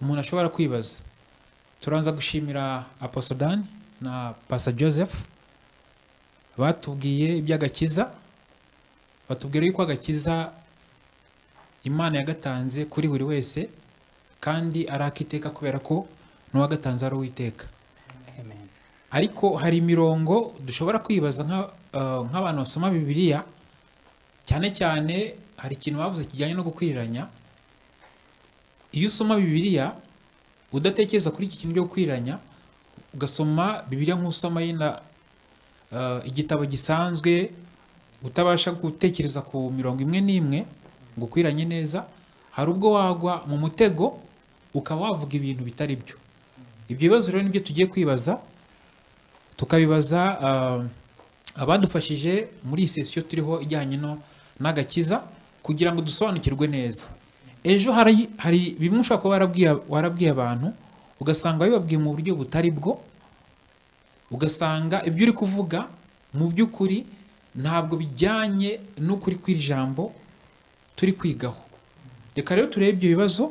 umuntu ashobora kwibaza turanza gushimira aposodani na pasa joseph batubwiye iby'agakiza batubwira yuko agakiza imana yagatanze kuri buri wese kandi ari akiteka kubera ko n'uwagatanze ari uwiteka Amen. ariko hari imirongo dushobora kwibaza nka- eh, nk'abantu basoma bibiliya cyane cyane hari ikintu bavuze kijyanye no gukwiriranya iyo usoma bibiliya udatekereza kuri iki kintu cyo gukwiranya ugasoma bibiliya nk'usoma yenda eh, igitabo gisanzwe utabasha gutekereza ku mirongo imwe n'imwe ngo ukwiranye neza hari ubwo wagwa mu mutego ukaba wavuga ibintu bitari byo ibyo bibazo rero nibyo tugiye kwibaza tukabibaza ah, abadufashije muri iyi sesiyo turiho ijyanye no n'agakiza kugira ngo dusobanukirwe neza ejo hari hari bimwe ushobora kuba warabwiye warabwiye abantu ugasanga bibabwiye mu buryo butari bwo ugasanga ibyo uri kuvuga mu by'ukuri ntabwo bijyanye n'ukuri kw'iri jambo turi kwigaho reka rero turebe ibyo bibazo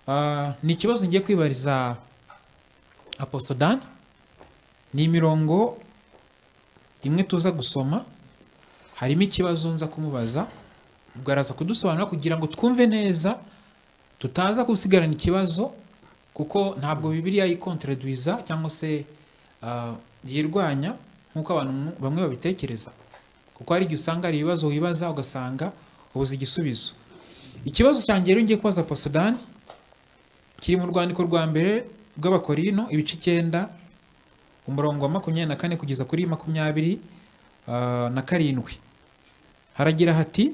Ah, ni ikibazo ngiye kwibariza apostodan ni imirongo imwe tuza gusoma harimo ikibazo nza kumubaza ubwo araza kudusobanura kugira ngo twumve neza tutaza gusigarana ikibazo kuko ntabwo bibiliya yikontredwiza cyangwa se ah, yirwanya nk'uko abantu bamwe babitekereza kuko hari igihe usanga hari ibibazo wibaza ugasanga ubuze igisubizo ikibazo cyanjye rero ngiye kubaza posodani kiri mu rwandiko rwa mbere rw'abakorino ibice icyenda umurongo wa makumyabiri na kane kugeza kuri makumyabiri ah, na karindwi haragira hati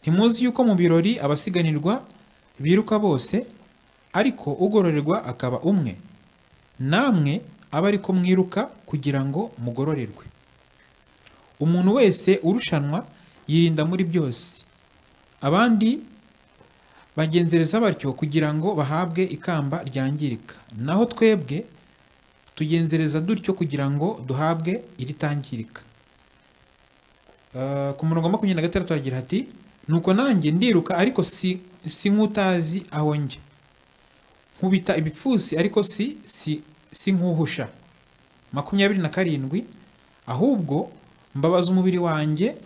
ntimuzi yuko mu birori abasiganirwa biruka bose ariko ugororerwa akaba umwe namwe aba ariko mwiruka kugira ngo mugororerwe umuntu wese urushanwa yirinda muri byose abandi bagenzereza batyo kugira ngo bahabwe ikamba ryangirika naho twebwe tugenzereza dutyo kugira ngo duhabwe iritangirika Eh, ku murongo wa makumyabiri na gatandatu haragira hati nuko nanjye ndiruka ariko si, si nk'utazi aho njye nkubita ibipfusi ariko si, si, si nk'uhusha makumyabiri na karindwi ahubwo mbabaza umubiri wanjye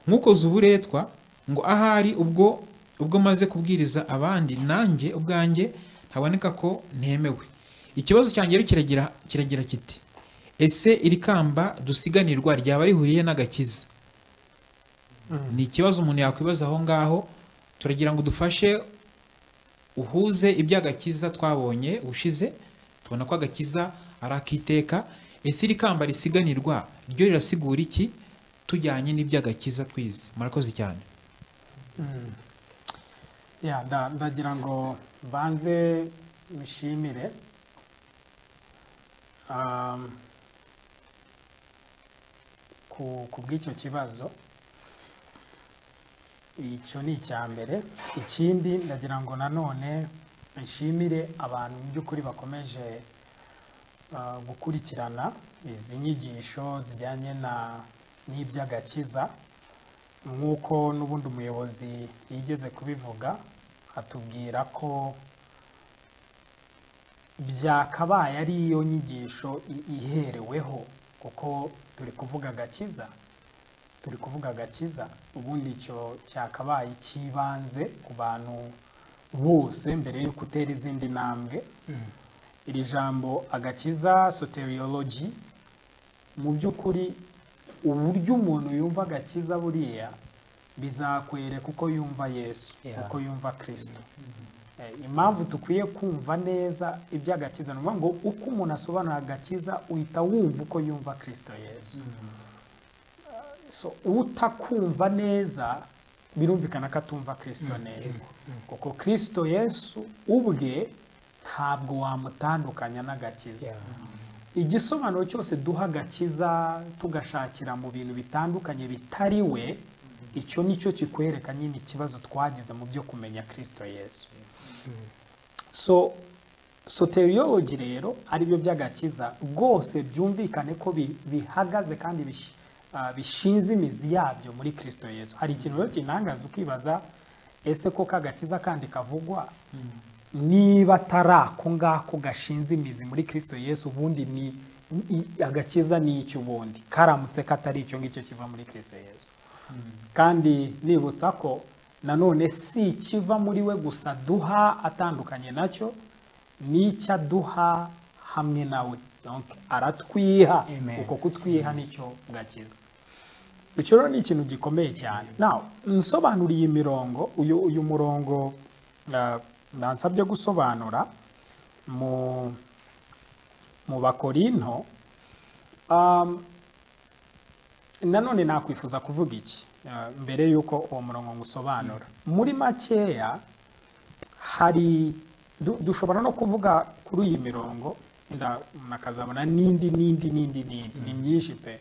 nk'ukoze uburetwa ngo ahari ubwo ubwo maze kubwiriza abandi nanjye ubwanjye haboneka ko ntemewe ikibazo cyanjye rero kiragira kiragira kiti ese iri kamba dusiganirwa ryaba rihuriye n'agakiza ni ikibazo umuntu yakwibaza aho ngaho turagira ngo dufashe uhuze iby'agakiza twabonye ushize tubona ko agakiza ari akiteka ese iri kamba risiganirwa ryo rirasigura iki tujyanye n'iby'agakiza twize murakoze cyane Mm. Yeah, nda- ndagira ngo banze mushimire um, ku ku bw'icyo kibazo icyo ni icya mbere ikindi ndagira ngo nanone nshimire abantu mu by'ukuri bakomeje uh, gukurikirana izi nyigisho zijyanye na n'iby'agakiza nk'uko n'ubundi umuyobozi yigeze kubivuga atubwira ko byakabaye ari iyo nyigisho i- ihereweho kuko turi kuvuga agakiza turi kuvuga agakiza ubundi icyo cyakabaye cy'ibanze ku bantu bose mbere y'uko utera izindi ntambwe iri jambo agakiza soteriologi mu by'ukuri uburyo umuntu yumva agakiza buriya bizakwereka uko yumva yesu Yeah. uko yumva kirisito Eh, impamvu dukwiye kumva neza iby'agakiza ni ukuvuga ngo uko umuntu asobanura agakiza uhita wumva uko yumva kirisito yesu so utakumva neza birumvikana ko atumva kirisito neza kuko kirisito yesu ubwe ntabwo wamutandukanya n'agakiza Yeah. igisobanuro cyose duha agakiza tugashakira mu bintu bitandukanye bitari we icyo ni cyo kikwereka nyine ikibazo twagize mu byo kumenya kirisito yesu so soteriologi rero aribyo by'agakiza rwose byumvikane ko bi- bihagaze kandi bishi- ah, bishinze imizi yabyo muri kirisito yesu hari ikintu rero kinangaza ukibaza ese ko kagakiza kandi kavugwa niba atari ako ngako gashinze imizi muri kirisito yesu ubundi ni i- agakiza ni iki ubundi karamutse katari icyo ngicyo kiva muri kirisito yesu kandi nibutsa ko nanone si ikiva muri we gusa duha atandukanye nacyo ni icyo aduha hamwe nawe Donc, aratwiha Amen. uko kutwiha nicyo gakiza icyo rero ni ikintu gikomeye cyane nawe nsobanuriye imirongo uyu uyu murongo ah, bansabye gusobanura mu mu bakorinto um, nanone nakwifuza kuvuga iki eh, mbere y'uko uwo murongo ngusobanura muri makeya hari du- dushobora no kuvuga kuri iyi mirongo wenda umuntu akazabona n'indi n'indi n'indi n'indi ni myinshi pe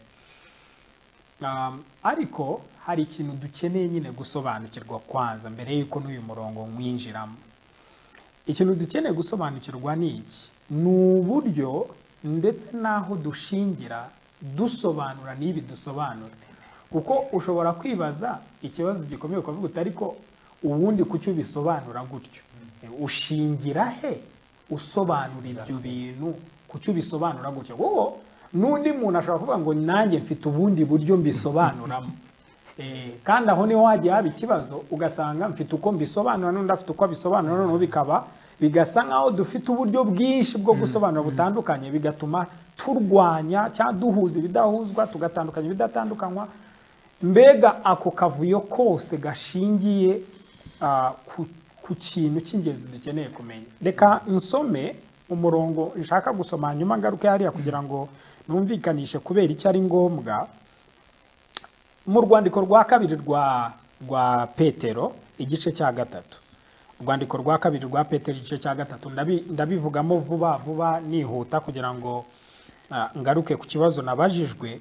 Um, ariko hari ikintu dukeneye nyine gusobanukirwa kwanza mbere y'uko n'uyu murongo mwinjiramo ikintu dukeneye gusobanukirwa ni iki ni uburyo ndetse n'aho dushingira dusobanura n'ibi dusobanura kuko ushobora kwibaza ikibazo gikomeye ukavuga uti ariko ubundi kuki ubisobanura gutyo ushingira he usobanura ibyo bintu kuki ubisobanura gutyo kuko n'undi muntu ashobora kuvuga ngo nanjye mfite ubundi buryo mbisobanuramo Eh, kandi aho niho hagiye haba ikibazo ugasanga mfite uko mbisobanura n'undi afite uko abisobanura noneho bikaba bigasa nk'aho dufite uburyo bwinshi bwo gusobanura butandukanye bigatuma turwanya cyangwa duhuza ibidahuzwa tugatandukanya ibidatandukanywa mbega ako kavuyo kose gashingiye ah, ku- ku kintu cy'ingenzi dukeneye kumenya reka nsome umurongo nshaka gusoma hanyuma ngaruke hariya kugira ngo numvikanishe kubera icyo ari ngombwa mu rwandiko rwa kabiri rwa rwa petero igice cya gatatu urwandiko rwa kabiri rwa petero igice cya gatatu ndabi- ndabivugamo vuba vuba nihuta kugira ngo ah, ngaruke ku kibazo nabajijwe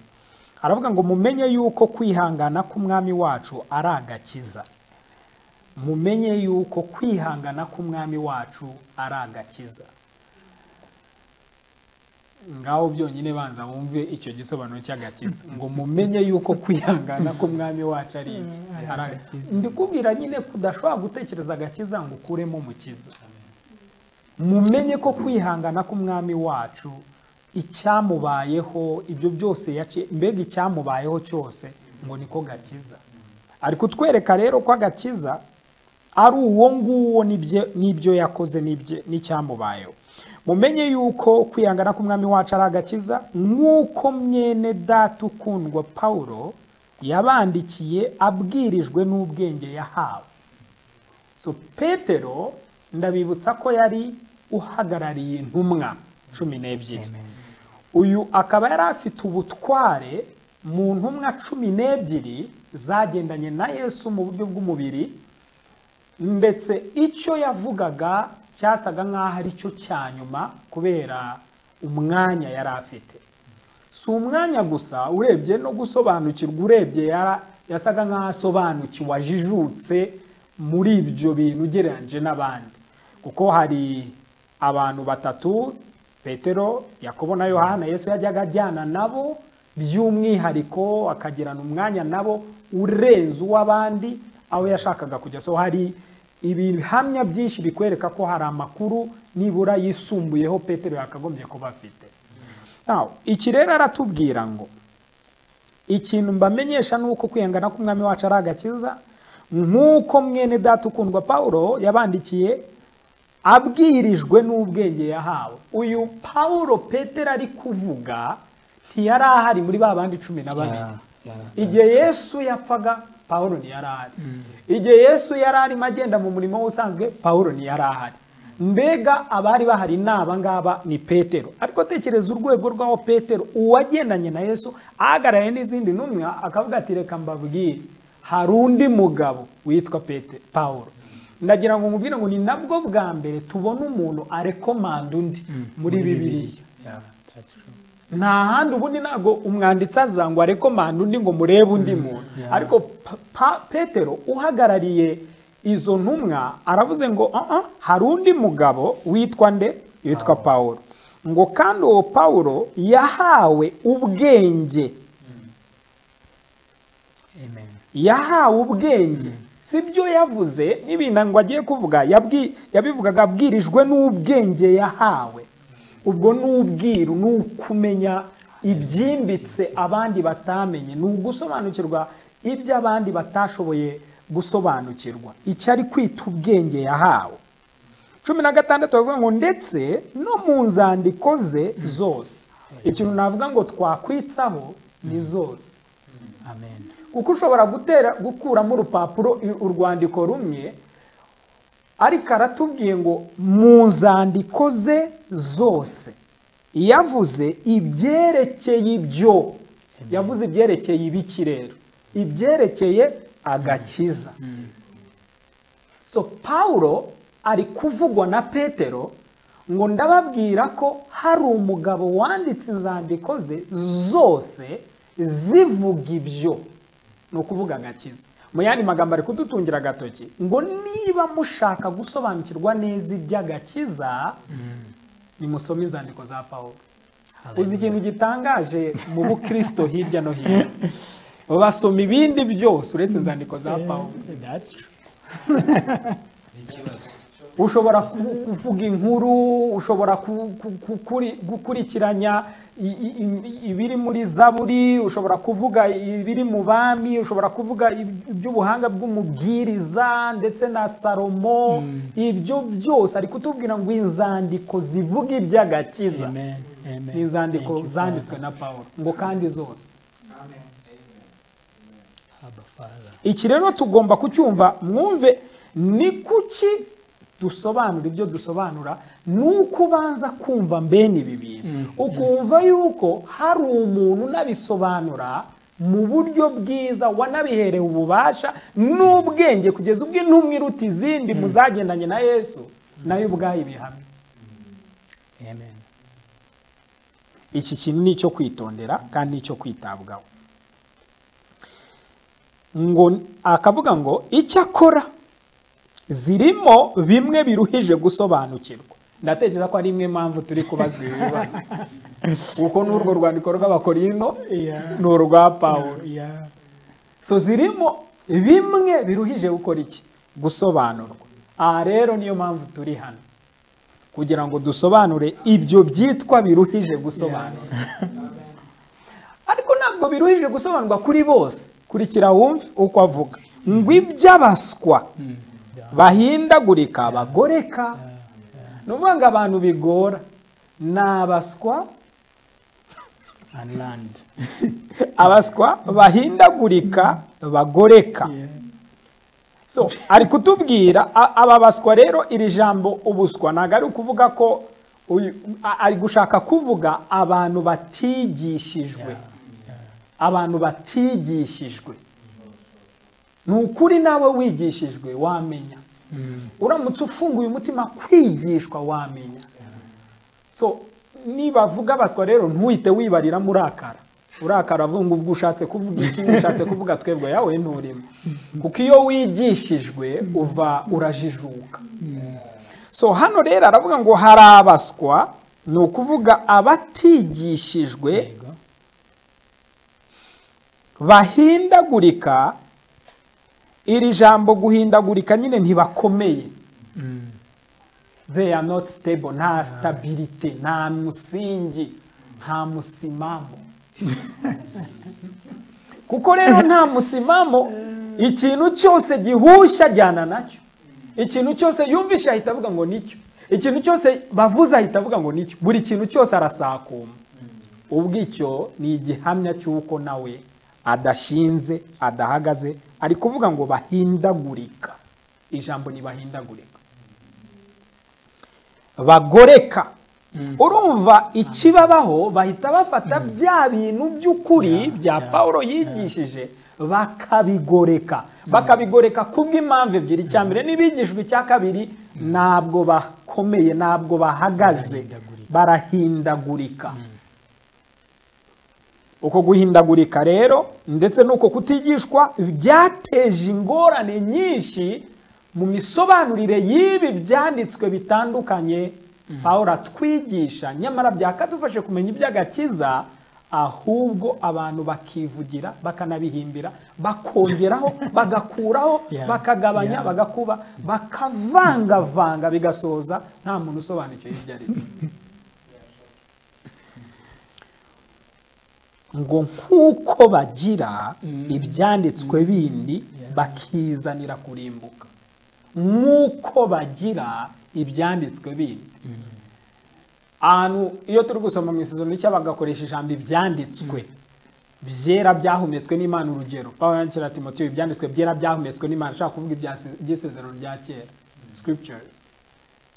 aravuga ngo mumenye yuko kwihangana k'umwami wacu ari agakiza mumenye yuko kwihangana k'umwami wacu ari agakiza ngaho byonyine banza wumve icyo gisobanuro cy'agakiza ngo mumenye yuko kwihangana k'umwami wacu ari iki Ari agakiza. ndikubwira nyine kudashobora gutekereza agakiza ngo ukuremo umukiza mumenye ko kwihangana k'umwami wacu icyamubayeho ibyo byose yaci- mbega icyamubayeho cyose ngo niko gakiza ari kutwereka rero ko agakiza ari uwo nguwo n'ibyo- n'ibyo yakoze n'ibyo- n'icyamubayeho mumenye yuko kwihangana k'umwami wacu ari agakiza nk'uko mwene data ukundwa pawulo yabandikiye abwirijwe n'ubwenge yahawe so petero ndabibutsa ko yari uhagarariye intumwa cumi n'ebyiri uyu akaba yari afite ubutware mu ntumwa cumi n'ebyiri zagendanye na yesu mu buryo bw'umubiri ndetse icyo yavugaga cyasaga nk'aho ari cyo cya nyuma kubera umwanya yari afite si umwanya gusa urebye no gusobanukirwa urebye yara- yasaga nk'aho asobanukiwe ajijutse muri ibyo bintu ugereranyije n'abandi kuko hari abantu batatu petero yakobo na yohana yesu yajyaga ajyana nabo by'umwihariko akagirana umwanya nabo urenze uw'abandi aho yashakaga kujya so hari ibihamya byinshi bikwereka ko hari amakuru nibura yisumbuyeho petero yakagombye kuba afite Now, iki rero aratubwira ngo ikintu mbamenyesha ni uko kwihangana k'umwami wacu ari agakiza nk'uko mwene data ukundwa pawulo yabandikiye abwirijwe n'ubwenge yahawe uyu pawulo petero ari kuvuga ntiyari ahari muri ba bandi cumi na babiri Yeah, yeah, igihe that's true. yesu yapfaga pawulo ntiyari ahari igihe yesu yari arimo agenda mu murimo we usanzwe pawulo ntiyari ahari mbega abari bahari ni abangaba ni petero ariko tekereza urwego rw'aho petero uwagendanye na yesu ahagarariye n'izindi ntumwa akavuga ati reka mbabwire hari undi mugabo witwa Pete- pawulo ndagira ngo mubwire ngo ni nabwo bwa mbere tubona umuntu arekomanda undi muri bibiliya Yeah, that's true. nta handi ubundi ntabwo umwanditsi aza ngo arekomanda undi ngo murebe undi muntu ariko Pa- Pa- petero uhagarariye izo ntumwa aravuze ngo "Ah, ah, hari undi mugabo witwa nde witwa pawulo ngo kandi uwo pawulo yahawe ubwenge Amen. yahawe ubwenge si byo yavuze n'ibintu ngo agiye kuvuga yabwi- yabivugaga abwirijwe n'ubwenge yahawe ubwo ni ubwiru ni ukumenya ibyimbitse abandi batamenye ni ugusobanukirwa ibyo abandi batashoboye gusobanukirwa icyo ari kwita ubwenge yahawe cumi na gatandatu bavuga ngo ndetse no mu nzandiko ze zose ikintu navuga ngo twakwitsaho ni zose amen kuko ushobora gutera gukuramo urupapuro i- urwandiko rumwe ariko aratubwiye ngo mu nzandiko ze zose yavuze ibyerekeye ibyo yavuze ibyerekeye ibiki rero ibyerekeye agakiza so pawulo ari kuvugwa na petero ngo ndababwira ko hari umugabo wanditse inzandiko ze zose zivuga ibyo ni ukuvuga agakiza mu yandi magambo ari kudutungira agatoki ngo niba mushaka gusobanukirwa neza iby'agakiza nimusome inzandiko za pawulo uzi ikintu gitangaje mu bukristo hirya no hino basoma ibindi byose uretse inzandiko za pawulo That's true. ikibazo ushobora ku- kuvuga inkuru ushobora ku- ku- ku- kuri- gukurikiranya i- i- i- ibiri muri zaburi ushobora kuvuga ibiri mu bami ushobora kuvuga ib- iby'ubuhanga bw'umubwiriza ndetse na salomo ibyo byose ari kutubwira ngo inzandiko zivuga iby'agakiza Amen. Amen. ni inzandiko Thank you, zanditswe Father. na pawulo ngo kandi zose Abba, Father. iki rero tugomba kucyumva mwumve ni kuki dusobanura ibyo dusobanura ni uko ubanza kumva mbene ibi bintu ukumva yuko hari umuntu unabisobanura mu buryo bwiza wanabiherewe ububasha n'ubwenge kugeza ubwo intumwa iruta izindi mu zagendanye na yesu nayo ubwayo ibihamya Amen. iki kintu ni icyo kwitondera kandi ni icyo kwitabwaho ngo akavuga ngo icyo akora zirimo bimwe biruhije gusobanukirwa ndatekereza ko ari imwe mpamvu turi kubazwa ibi bibazo kuko n'urwo rwandiko rw'abakorino Yeah. ni urwa pawulo Yeah. so zirimo bimwe biruhije gukora iki gusobanurwa aha rero niyo mpamvu turi hano kugira ngo dusobanure ibyo byitwa biruhije gusobanura ariko ntabwo biruhije gusobanurwa kuri bose kurikira wumve uko avuga ngo iby'abaswa bahindagurika bagoreka ni ukuvuga ngo abantu bigora ni abaswa And land. abaswa bahindagurika bagoreka Yeah. so ari kutubwira a- aba baswa rero iri jambo ubuswa ntabwo ari ukuvuga ko uyu- a- ari gushaka kuvuga abantu batigishijwe abantu batigishijwe ni ukuri nawe wigishijwe wamenya uramutse ufunguye umutima kwigishwa wamenya so nibavuga abaswa rero ntuhite wibariramo urakara urakara avuga ngo ubwo ushatse kuvuga iki ushatse kuvuga twebwe yawe nturimo kuko iyo wigishijwe uva urajijuka so hano rero aravuga ngo hari abaswa ni ukuvuga abatigishijwe Ego. bahindagurika iri jambo guhindagurika nyine ntibakomeye they are not stable nta stability nta musingi nta musimamo kuko rero nta musimamo ikintu cyose gihushya ajyana nacyo ikintu cyose yumvishe ahita avuga ngo nicyo ikintu cyose bavuze ahita avuga ngo nicyo buri kintu cyose arasakuma ubwo icyo ni igihamya cy'uko nawe adashinze adahagaze ari kuvuga ngo bahindagurika ijambo ni bahindagurika bagoreka urumva ikibabaho bahita bafata bya bintu by'ukuri bya pawulo yigishije bakabigoreka bakabigoreka kubw'impamvu ebyiri icya mbere n'ibigishwa icya kabiri ntabwo bakomeye ntabwo bahagaze Barahindagurika. barahindagurika uko guhindagurika rero ndetse n'uko kutigishwa byateje ingorane nyinshi mu misobanurire y'ibi byanditswe bitandukanye pawulo atwigisha nyamara byakadufashe kumenya iby'agakiza ahubwo abantu bakivugira bakanabihimbira bakongeraho bagakuraho Yeah. bakagabanya Yeah. bagakuba bakavangavanga bigasoza nta muntu usobanukiwe ibyo ari byo ngo nk'uko bagira ibyanditswe bindi bakizanira kurimbuka nk'uko bagira ibyanditswe bindi ahantu iyo turi gusoma mu isezerano rishya bagakoresha ijambo ibyanditswe byera byahumetswe n'imana urugero pawulo yandikira timotiyo ibyanditswe byera byahumetswe n'imana ashaka kuvuga ibya- iby'isezerano rya kera scriptures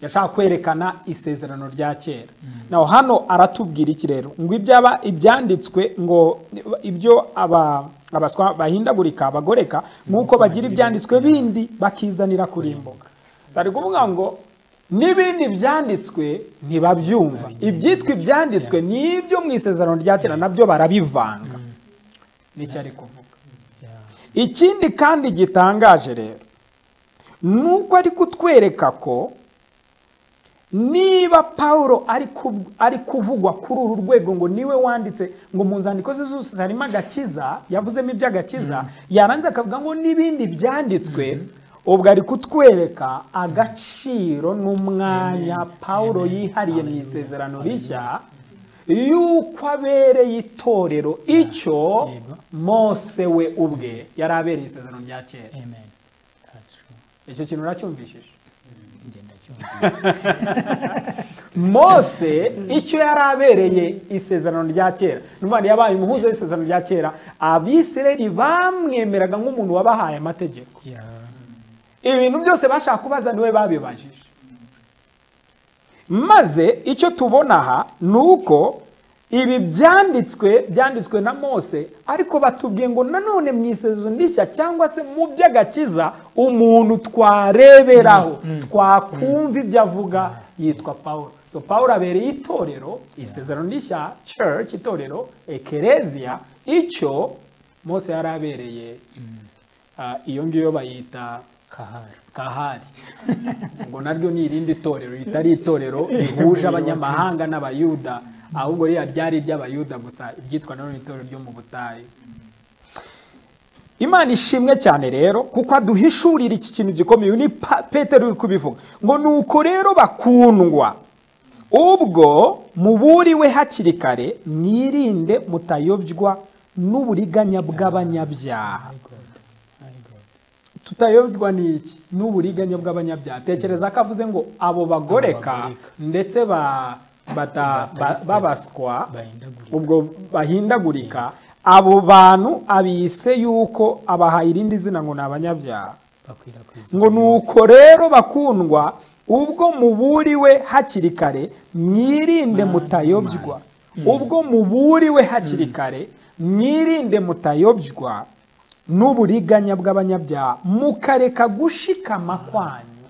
yashaka kwerekana isezerano rya kera naho hano aratubwira iki rero ngo ibyaba ibyanditswe ngo ibyo aba abaswa bahindagurika bagoreka nk'uko bagira ibyanditswe bindi bakizanira kurimbuka zari kuvuga ngo n'ibindi byanditswe ntibabyumva ibyitwa ibyanditswe n'ibyo mu isezerano rya kera nabyo barabivanga nicyo ari kuvuga Yeah. ikindi kandi gitangaje rero ni uko ari kutwereka ko niba pawulo ari ku- ari kuvugwa kuri uru rwego ngo niwe wanditse ngo mu nzandiko ze zose harimo agakiza yavuzemo iby'agakiza yarangiza akavuga ngo n'ibindi byanditswe ubwo ari kutwereka agaciro n'umwanya pawulo yihariye mu isezerano rishya y'uko abereye itorero icyo Yego. mose we ubwe yari abereye isezerano rya kera Amen. That's true. icyo kintu uracyumvishije Njye ndacyumvise. mose icyo yari abereye isezerano rya kera ni ukuvuga ngo yabaye umuhuza w'isezerano rya kera abisirayeli bamwemeraga nk'umuntu wabahaye amategeko Yeah. ibintu byose bashaka kubaza niwe babibajije maze icyo tubona aha ni uko ibi byanditswe byanditswe na mose ariko batubwiye ngo nanone mu isezerano rishya cyangwa se mu by'agakiza umuntu twareberaho twakumva ibyo avuga yitwa pawulo so pawulo abereye itorero isezerano rishya church itorero ekereziya icyo mose yari abereye ah, iyo ngiyo bayita Kahari. kahari ngo naryo ni irindi torero ritari itorero rihuje abanyamahanga n'abayuda ahubwo ririya ryari iry'abayuda gusa iryitwa naro itorero ryo mu butayu imana ishimwe cyane rero kuko aduhishurira iki kintu gikomeye uyu ni Pa- petero uri kubivuga ngo ni uko rero bakundwa ubwo muburiwe hakiri kare mwirinde mutayobywa n'uburiganya bw'abanyabyaha My God. My God. tutayobywa n'iki n'uburiganya bw'abanyabyaha tekereza ko avuze ngo abo bagoreka bagoreka. ndetse ba- bata- ba- Batariste. babaswa Bahindagurika. ubwo bahindagurika abo bantu abise yuko abahaye irindi zina ngo ni abanyabyaha Bakwirakwiza. ngo ni uko rero bakundwa ubwo muburiwe hakiri kare mwirinde mutayobywa ubwo muburiwe hakiri kare mwirinde mutayobywa n'uburiganya bw'abanyabyaha mukareka gushikama kwanyu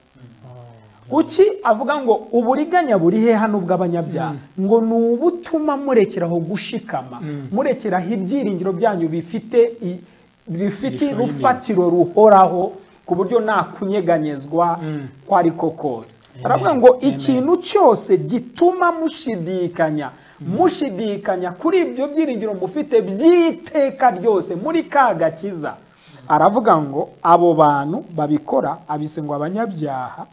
kuki avuga ngo uburiganya buri he hano bw'abanyabyaha ngo ni ubutuma murekeraho gushikama murekeraho ibyiringiro byanyu bifite i- bifite Ishusho y'imizi. urufatiro ruhoraho ku buryo nta kunyeganyezwa ko ari ko kose aravuga ngo ikintu cyose gituma mushidikanya mushidikanya kuri ibyo byiringiro mufite by'iteka ryose muri ka gakiza aravuga ngo abo bantu babikora abise ngo abanyabyaha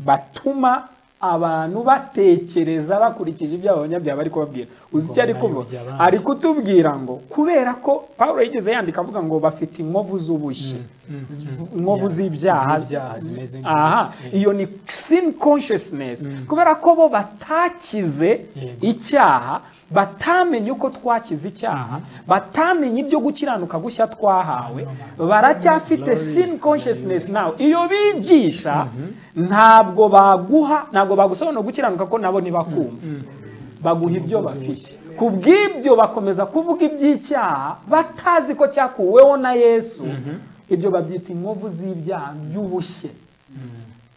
batuma abantu batekereza bakurikije ibyo abo banyabyaha bari kubabwira uzi icyo ari kuvuga bayobya abandi. ari kutubwira ngo kubera ko pawulo yigeze yandika avuga ngo bafite inkovu z'ubushye inkovu Yeah. z'ibyaha Z'ibyaha zimeze aha nk'ubushye. iyo ni sin consciousness kubera ko bo batakize Yego. icyaha batamenye uko twakize icyaha batamenye ibyo gukiranuka gushya twahawe baracyafite sin consciousness nawe iyo bigisha ntabwo baguha ntabwo bagusobanura gukiranuka ko nabo ntibakumva baguha ibyo bafite ku bw'ibyo bakomeza kuvuga iby'icyaha batazi ko cyakuweho na yesu ibyo babyita inkovu z'ibyaha by'ubushye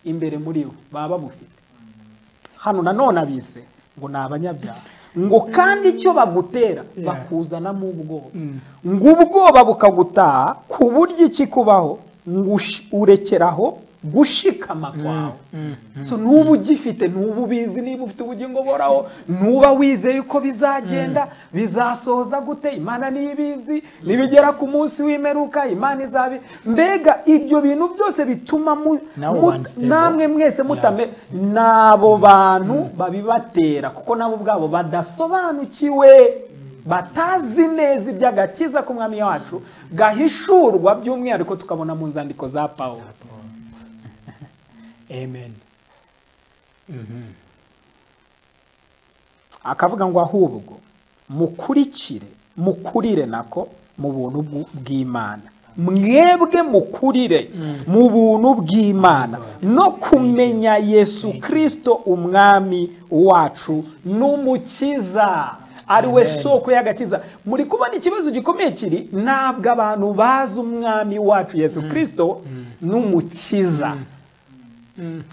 imbere muri bo baba babufite hano nanone abise ngo ni abanyabyaha ngo kandi icyo bagutera bakuzanamo ubwoba ngo ubwoba bukagutaha ku buryo iki kubaho ngo ush- urekeraho gushikama kwawe so nuba ugifite nuba ubizi niba ufite ubugingo buhoraho nuba wizeye uko bizagenda bizasohoza gute imana niyo ibizi nibigera ku munsi w'imperuka imana izabi mbega ibyo bintu byose bituma mu- Now mu- one step. namwe mwese mutame n'abo bantu babibatera kuko nabo ubwabo badasobanukiwe batazi neza iby'agakiza k'umwami wacu gahishurwa by'umwihariko tukabona mu nzandiko za pawulo amen akavuga ngo ahubwo mukurikire mukurire nako mu buntu bw'u- bw'imana mwebwe mukurire mu buntu bw'imana no kumenya yesu kirisito umwami wacu n'umukiza ari we soko y'agakiza muri kubona ikibazo gikomeye kiri ntabwo abantu bazi umwami wacu yesu kirisito n'umukiza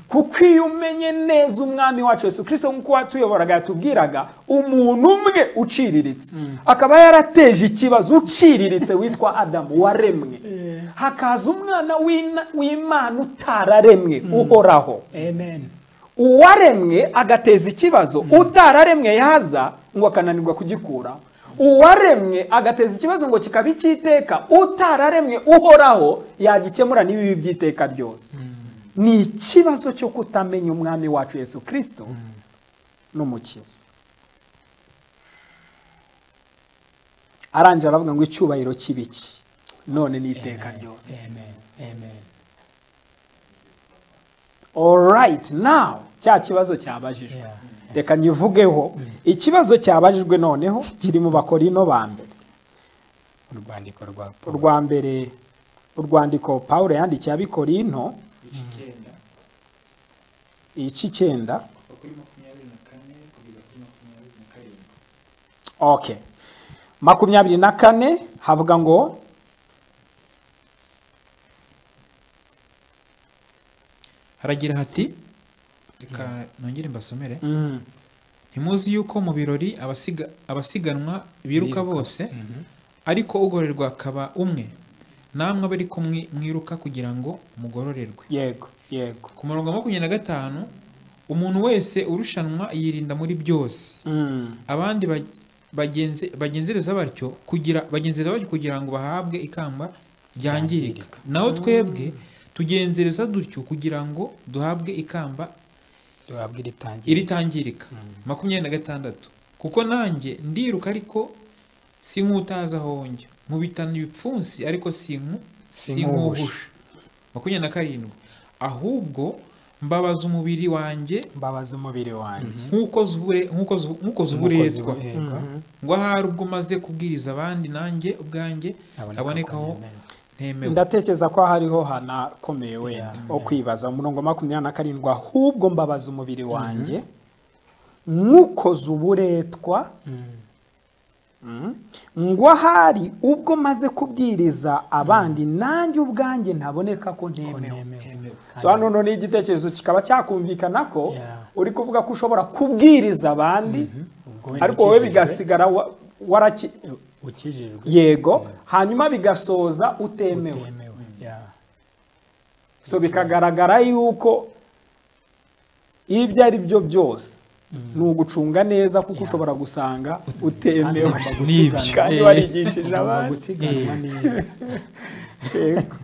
kuko iyo umenye neza umwami wacu yesu kirisito nk'uko watuyoboraga yatubwiraga umuntu umwe uciriritse akaba yarateje ikibazo uciriritse witwa adamu waremwe hakaza umwana w'ina- w'imana utararemwe uhoraho amen uwaremwe agateza ikibazo utararemwe yaza ngo akananirwa kugikuraho uwaremwe agateza ikibazo ngo kikaba icy'iteka utararemwe uhoraho yagikemura n'ibibi by'iteka ryose ni ikibazo cyo kutamenya umwami wacu yesu kirisito n'umukiza arangije aravuga ngo icyubahiro cy'ibiki none ni iteka ryose amen amen alright now cya kibazo cyabajijwe Yeah. reka nyivugeho ikibazo cyabajijwe noneho kiri mu bakorino ba mbere urwandiko rwa paul urwa mbere urwandiko pawulo yandikiye abikorino icyenda ici icyenda kuva kuri makumyabiri na kane kugeza kuri makumyabiri na karindwi okay makumyabiri na kane havuga ngo haragira hati reka nongere mbasomere mm, ntimuzi yuko mu birori abasiga- abasiganwa biruka bose ariko ugororerwa akaba umwe namwe abe ariko mwi- mwiruka kugira ngo mugororerwe yego yego ku murongo wa makumyabiri na gatanu umuntu wese urushanwa yirinda muri byose mm, abandi ba- bagenze- bagenzereza batyo kugira bagenzereza batyo kugira ngo bahabwe ikamba ryangirika Ryangirika. naho twebwe tugenzereza dutyo kugira ngo duhabwe ikamba duhabwa iritangira iritangirika makumyabiri na gatandatu kuko nanjye ndiruka ariko si nk'utazi aho njya nkubitana ibipfunsi ariko si nku- si nkuhusha. nkuhusha makumyabiri na karindwi ahubwo mbabaza umubiri wanjye mbabaza umubiri wanjye nk'uko zubure- nk'uko zu- nk'uko zuburetwa yego ngo ahari ubwo umaze kubwiriza abandi nanjye ubwanjye habonekaho ntemewe ndatekereza ko hariho hanakomeye wenda ho kwibaza umurongo wa makumyabiri na karindwi ahubwo mbabaza umubiri wanjye nywukoze uburetwa Mm. ngo ahari ubwo maze kubwiriza abandi nanjye ubwanjye ntaboneka ko ntemewe so hano none igitekerezo kikaba cyakumvikana ko Yeah. uri kuvuga ko ushobora kubwiriza abandi ariko wowe bigasigara wa- waraki ukijijwe yego hanyuma bigasoza utemewe utemewe Yeah. so bikagaragara yuko ibyo ari byo byose ni ugucunga neza kuko ushobora gusanga utemewe Kandi ugomba gusiganwa. kandi Eh. warigishije ugomba abandi gusiganwa neza yego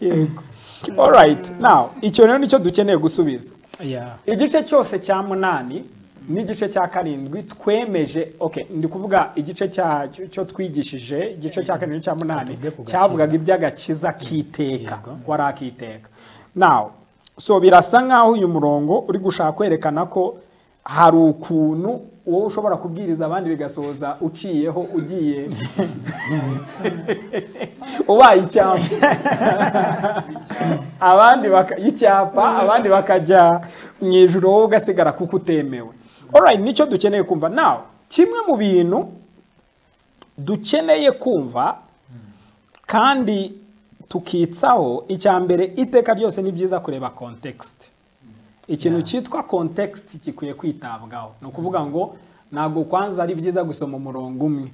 yego alright now icyo rero nicyo dukeneye gusubiza Yeah. igice cyose cya munani n'igice cya karindwi twemeje okay ndi kuvuga igice cyacyo cyo twigishije igice cya karindwi cya munani Tuvuge ku gakiza. cyavugaga iby'agakiza k'iteka Yego. wari akiteka nawe so birasa nk'aho uyu murongo uri gushaka kwerekana ko hari ukuntu wowe ushobora kubwiriza abandi bigasoza uciyeho ugiye ubaye icyambu abandi baka- icyapa abandi bakajya mu ijoro wowe ugasigara kuko utemewe alright nicyo dukeneye kumva nawe kimwe mu bintu dukeneye kumva kandi tukitsaho icya mbere iteka ryose ni byiza kureba context ikintu cyitwa context gikwiye kwitabwaho ni ukuvuga ngo ntabwo kwanza ari byiza gusoma umurongo umwe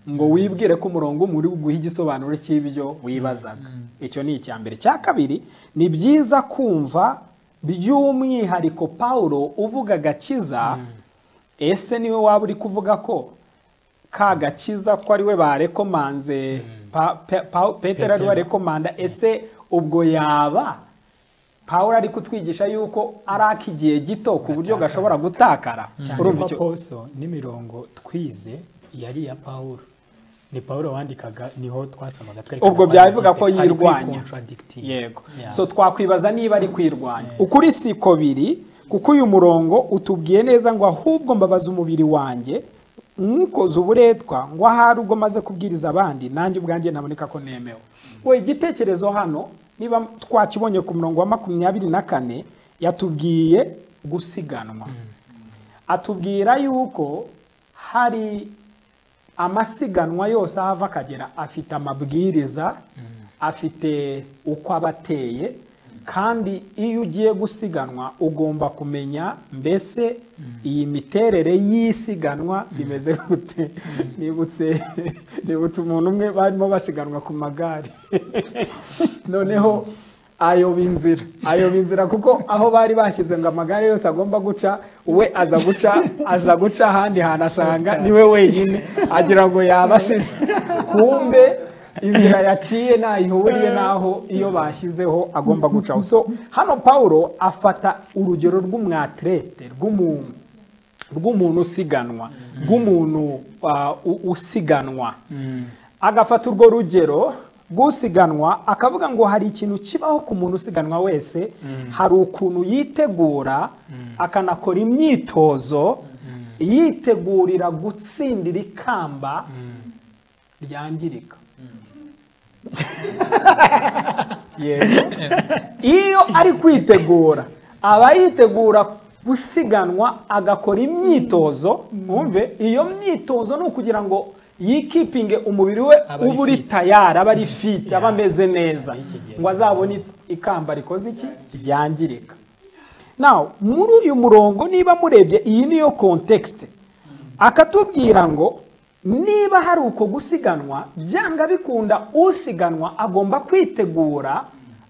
ngo wibwire ko umurongo umwe uri buguhe igisobanuro cy'ibyo wibazaga icyo ni icya mbere icya kabiri ni byiza kumva by'umwihariko pawulo uvuga agakiza ese niwe waba uri kuvuga ko ka gakiza ko ari we barekomanze Pa- Pe- Pa- petero ari we Petero. warekomanda ese ubwo yaba pawulo ari kutwigisha yuko ari ak'igihe gito ku buryo gashobora gutakara cyane urumva ko icyo poso n'imirongo twize yari iya pawulo ni pawulo wandikaga niho twasomaga twerekana Ubwo ko byaba ari bivuga ko kwite- ari yirwanya. kwicontradigitinga. yego Yeah. so twakwibaza niba ari kwirwanya ukuri siko biri kuko uyu murongo utubwiye neza ngo ahubwo mbabaza umubiri wanjye nywukoze uburetwa ngo ahari ubwo maze kubwiriza abandi nanjye ubwanjye naboneka ko nemewe we igitekerezo hano niba twakibonye ku murongo wa makumyabiri na kane yatubwiye gusiganwa atubwira yuko hari amasiganwa yose ahava akagera afite amabwiriza afite uko aba ateye kandi iyo ugiye gusiganwa ugomba kumenya mbese iyi miterere y'isiganwa rimeze gute nibutse nibutse umuntu umwe barimo basiganwa ku magare noneho ayoba inzira ayoba inzira kuko aho bari bashyize ngo amagare yose agomba guca we aza guca aza guca ahandi hantu asanga niwe wenyine agira ngo yaba asize kumbe inzira yaciye ntayihuriye n'aho iyo bashyizeho agomba gucaho so hano pawulo afata urugero rw'umwatirete rw'umuntu rw'umuntu usiganwa rw'umuntu ah, u- usiganwa agafata urwo rugero rw'usiganwa akavuga ngo hari ikintu kibaho ku muntu usiganwa wese hari ukuntu yitegura akanakora imyitozo yitegurira gutsindira ikamba ryangirika yego iyo ari kwitegura aba yitegura gusiganwa agakora imyitozo mwumve iyo myitozo ni ukugira ngo yikipinge umubiri we Aba ari uba uri fit. tayari aba ari fiti aba ameze neza Iki gihe ngo azabone ikamba rikoze iki ryangirika nawe muri uyu murongo niba murebye iyi niyo kontekisite akatubwira ngo niba hari uko gusiganwa byanga bikunda usiganwa agomba kwitegura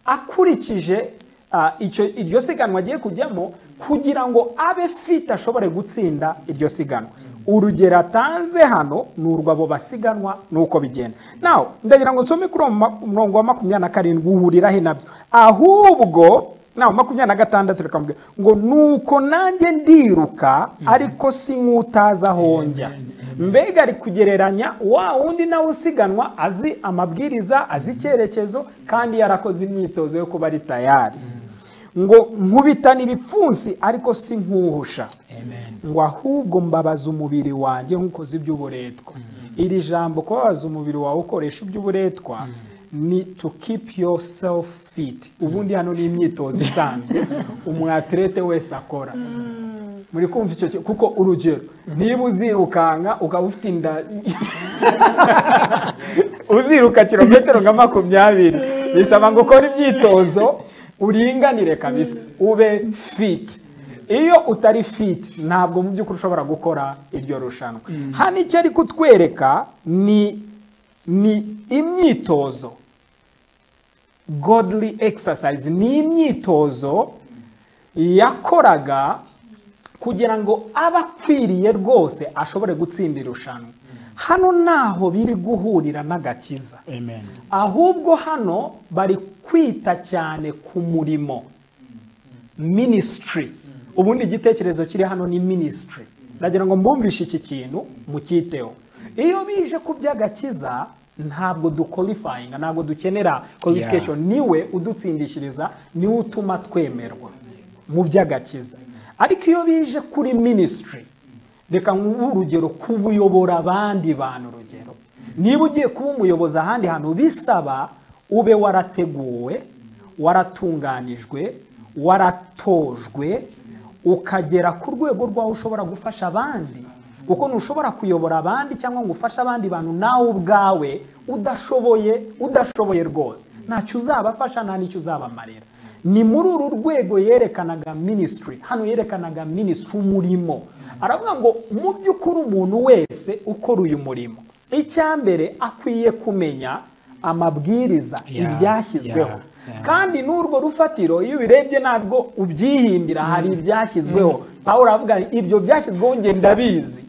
akurikije ah, icyo iryo siganwa agiye kujyamo kugira ngo abe fite ashobore gutsinda iryo siganwa urugero atanze hano ni urw'abo basiganwa ni uko bigenda nawe ndagira ngo nsome kuri uwo ma- murongo wa makumyabiri na karindwi uhuriraho nabyo ahubwo nawe makumyabiri na gatandatu reka mvuge ngo nuko nanjye ndiruka ariko si nk'utaza aho njya mbega ari kugereranya wa wundi nawe usiganwa azi amabwiriza azi icyerekezo kandi yarakoze imyitozo yo kuba ari tayari ngo nkubitana ibipfunsi ariko si nkuhusha ngo ahubwo mbabaza umubiri wanjye nk'ukoze iby'uburetwa iri jambo kubabaza umubiri wawe ukoresha iby'uburetwa ni to keep yourself fit ubundi hano ni imyitozo isanzwe umwatirete wese akora muri kumva icyo kintu kuko urugero niba uzirukanka ukaba ufite inda uziruka kilometero nka makumyabiri bisaba ngo ukore imyitozo uringanire kabisa ube fit iyo utari fit ntabwo mu by'ukuri ushobora gukora iryo rushanwa hano icyo ari kutwereka ni ni imyitozo godly exercise ni imyitozo yakoraga kugira ngo aba akwiriye rwose ashobore gutsinda irushanwa hano ntaho biri guhurira n'agakiza amen ahubwo hano bari kwita cyane ku murimo minisitiri ubundi igitekerezo kiri hano ni minisitiri ndagira ngo mbumvishe iki kintu mukiteho iyo bije ku by'agakiza ntabwo dukorifayinga ntabwo dukenera korifikesheni niwe udutsindishiriza niwe utuma twemerwa mu by'agakiza ariko iyo bije kuri minisitiri reka nk'ubu urugero kuyobora abandi bantu urugero niba ugiye kuba umuyobozi ahandi hantu bisaba ube warateguwe waratunganijwe waratojwe ukagera ku rwego rw'aho ushobora gufasha abandi kuko ntushobora kuyobora abandi cyangwa ngo ufashe abandi bantu nawe ubwawe udashoboye udashoboye rwose ntacyo uzabafasha nta n'icyo uzabamarira ni muri uru rwego yerekanaga minisitiri hano yerekanaga minisitiri umurimo aravuga ngo mu by'ukuri umuntu wese ukora uyu murimo icya mbere akwiye kumenya amabwiriza Yeah, ibyashyizweho yeah, yeah. kandi n'urwo rufatiro iyo ubirebye ntabwo ubyihimbira hari ibyashyizweho pawulo aravuga ngo ibyo byashyizweho njye ndabizi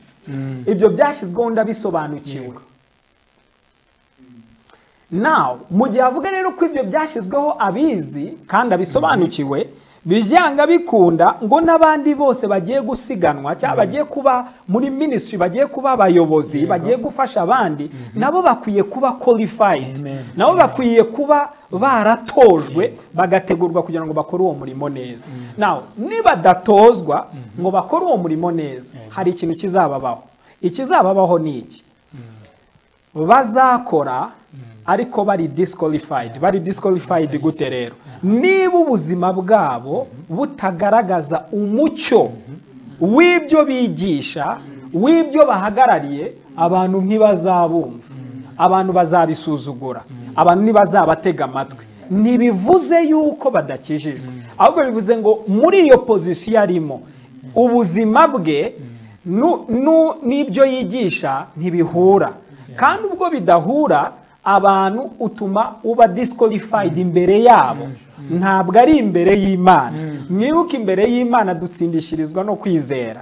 ibyo byashyizweho ndabisobanukiwe nawe mu gihe avuga rero ko ibyo byashyizweho abizi kandi abisobanukiwe bijyanga bikunda ngo n'abandi bose bagiye gusiganwa cyangwa bagiye kuba muri minisitiri bagiye kuba abayobozi bagiye gufasha abandi nabo bakwiye kuba qualified Amen. nabo bakwiye kuba baratojwe bagategurwa kugira ngo bakore uwo murimo neza nawe nibadatozwa ngo bakore uwo murimo neza hari ikintu kizababaho ikizababaho ni iki bazakora ariko bari disqualified bari disqualified gute rero niba ubuzima bwabo butagaragaza umucyo w'ibyo bigisha w'ibyo bahagarariye abantu ntibazabumva abantu bazabisuzugura abantu ntibazabatega amatwi ntibivuze yuko badakijijwe ahubwo bivuze ngo muri iyo pozisiyo arimo ubuzima bwe nu- nu- n'ibyo yigisha ntibihura kandi ubwo bidahura abantu utuma uba disqualified imbere yabo ntabwo ari imbere y'imana mwibuke imbere y'imana dutsindishirizwa no kwizera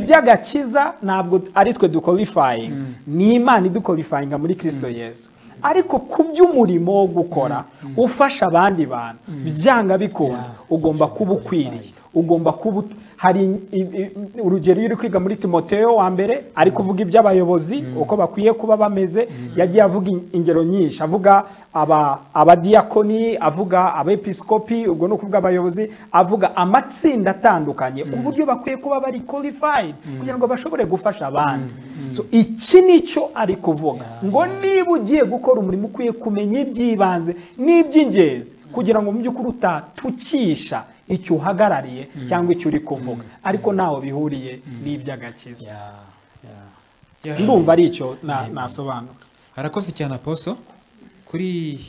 iby'agakiza ntabwo ari twe duqualifying ni imana iduqualifyinga muri kristo yesu ariko ku by'umurimo wo gukora ufasha abandi bantu byanga bikunda ugomba kuba ukwiriye ugomba kuba ut- hari i- i- urugero iyo uri kwiga muri timoteo wa mbere ari kuvuga iby'abayobozi uko bakwiye kuba bameze yagiye avuga in- ingero nyinshi avuga aba- abadiyakoni avuga abepisikopi ubwo ni ukuvuga abayobozi avuga amatsinda atandukanye uburyo bakwiye kuba bari qualified kugira ngo bashobore gufasha abandi So, iki nicyo ari kuvuga ngo niba ugiye gukora umurimo ukwiye kumenya iby'ibanze n'iby'ingenzi kugira ngo mu by'ukuri utatukisha icyo uhagarariye cyangwa icyo uri kuvuga ariko ntaho bihuriye n'iby'agakiza Yeah, yeah. Yeah. ndumva ari icyo na- nasobanura harakoze cyane aposo kuri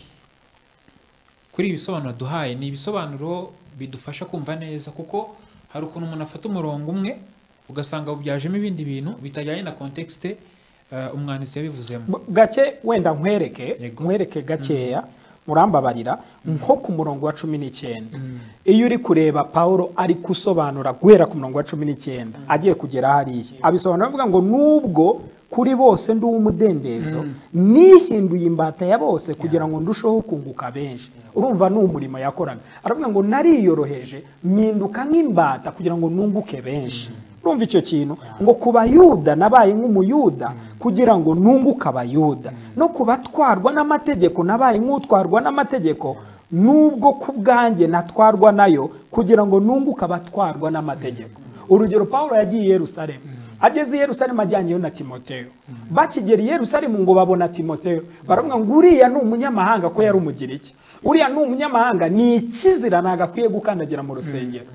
kuri ibisobanuro duhaye ni ibisobanuro bidufasha kumva neza kuko hari ukuntu umuntu afata umurongo umwe ugasanga awubyajemo ibindi bintu bitajyanye na kontekisite umwanditsi yabivuzemo B- gake wenda nkwereke Yego. nkwereke gakeya murambabarira nko ku murongo wa cumi n'icyenda iyo uri kureba pawulo ari gusobanura guhera ku murongo wa cumi n'icyenda agiye kugera hariya abisobanura avuga ngo nubwo kuri bose ndi uw'umudendezo nihinduye imbata ya bose kugira ngo ndusheho kunguka benshi urumva ni umurimo yakoraga aravuga ngo nariyoroheje mpinduka nk'imbata kugira ngo nunguke benshi urumva icyo kintu ngo ku bayuda nabaye nk'umuyuda kugira ngo nunguke abayuda no ku batwarwa n'amategeko nabaye nk'utwarwa n'amategeko nubwo ku bwanjye natwarwa nayo kugira ngo nunguke abatwarwa n'amategeko urugero pawulo yagiye i yerusalemu ageze i yerusalemu ajyanyeyo na timoteyo bakigera i yerusalemu ngo babona timoteyo baravuga ngo uriya ni umunyamahanga ko yari umugiriki uriya ni umunyamahanga ni ikizira ntagakwiye gukandagira mu rusengero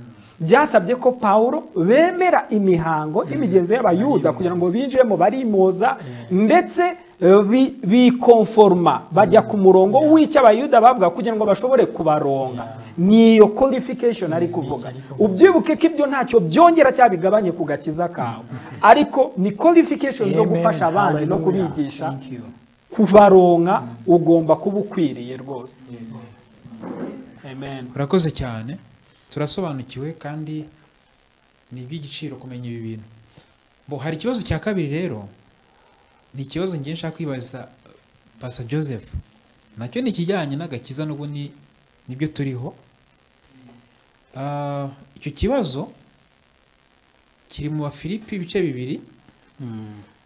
byasabye ko pawulo bemera imihango n'imigenzo y'abayuda kugira ngo binjiremo barimoza ndetse eh, bi- bikonforma bajya ku murongo w'icyo abayuda bavuga kugira ngo bashobore kubaronga ni iyo qualification ari kuvuga ubyibuke ko ibyo ntacyo byongera cyangwa bigabanye ku gakiza kawe ariko ni qualification zo Amen. gufasha abandi no Hallelujah. kubigisha Thank you. kubaronka ugomba kuba ukwiriye rwose amen urakoze cyane turasobanukiwe kandi ni iby'igiciro kumenya ibi bintu bo hari ikibazo cya kabiri rero ni ikibazo ngiye nshaka kwibaza pasa joseph nacyo ni ikijyanye n'agakiza n'ubu ni nibyo turiho Ah, icyo kibazo kiri mu bafilipi ibice bibiri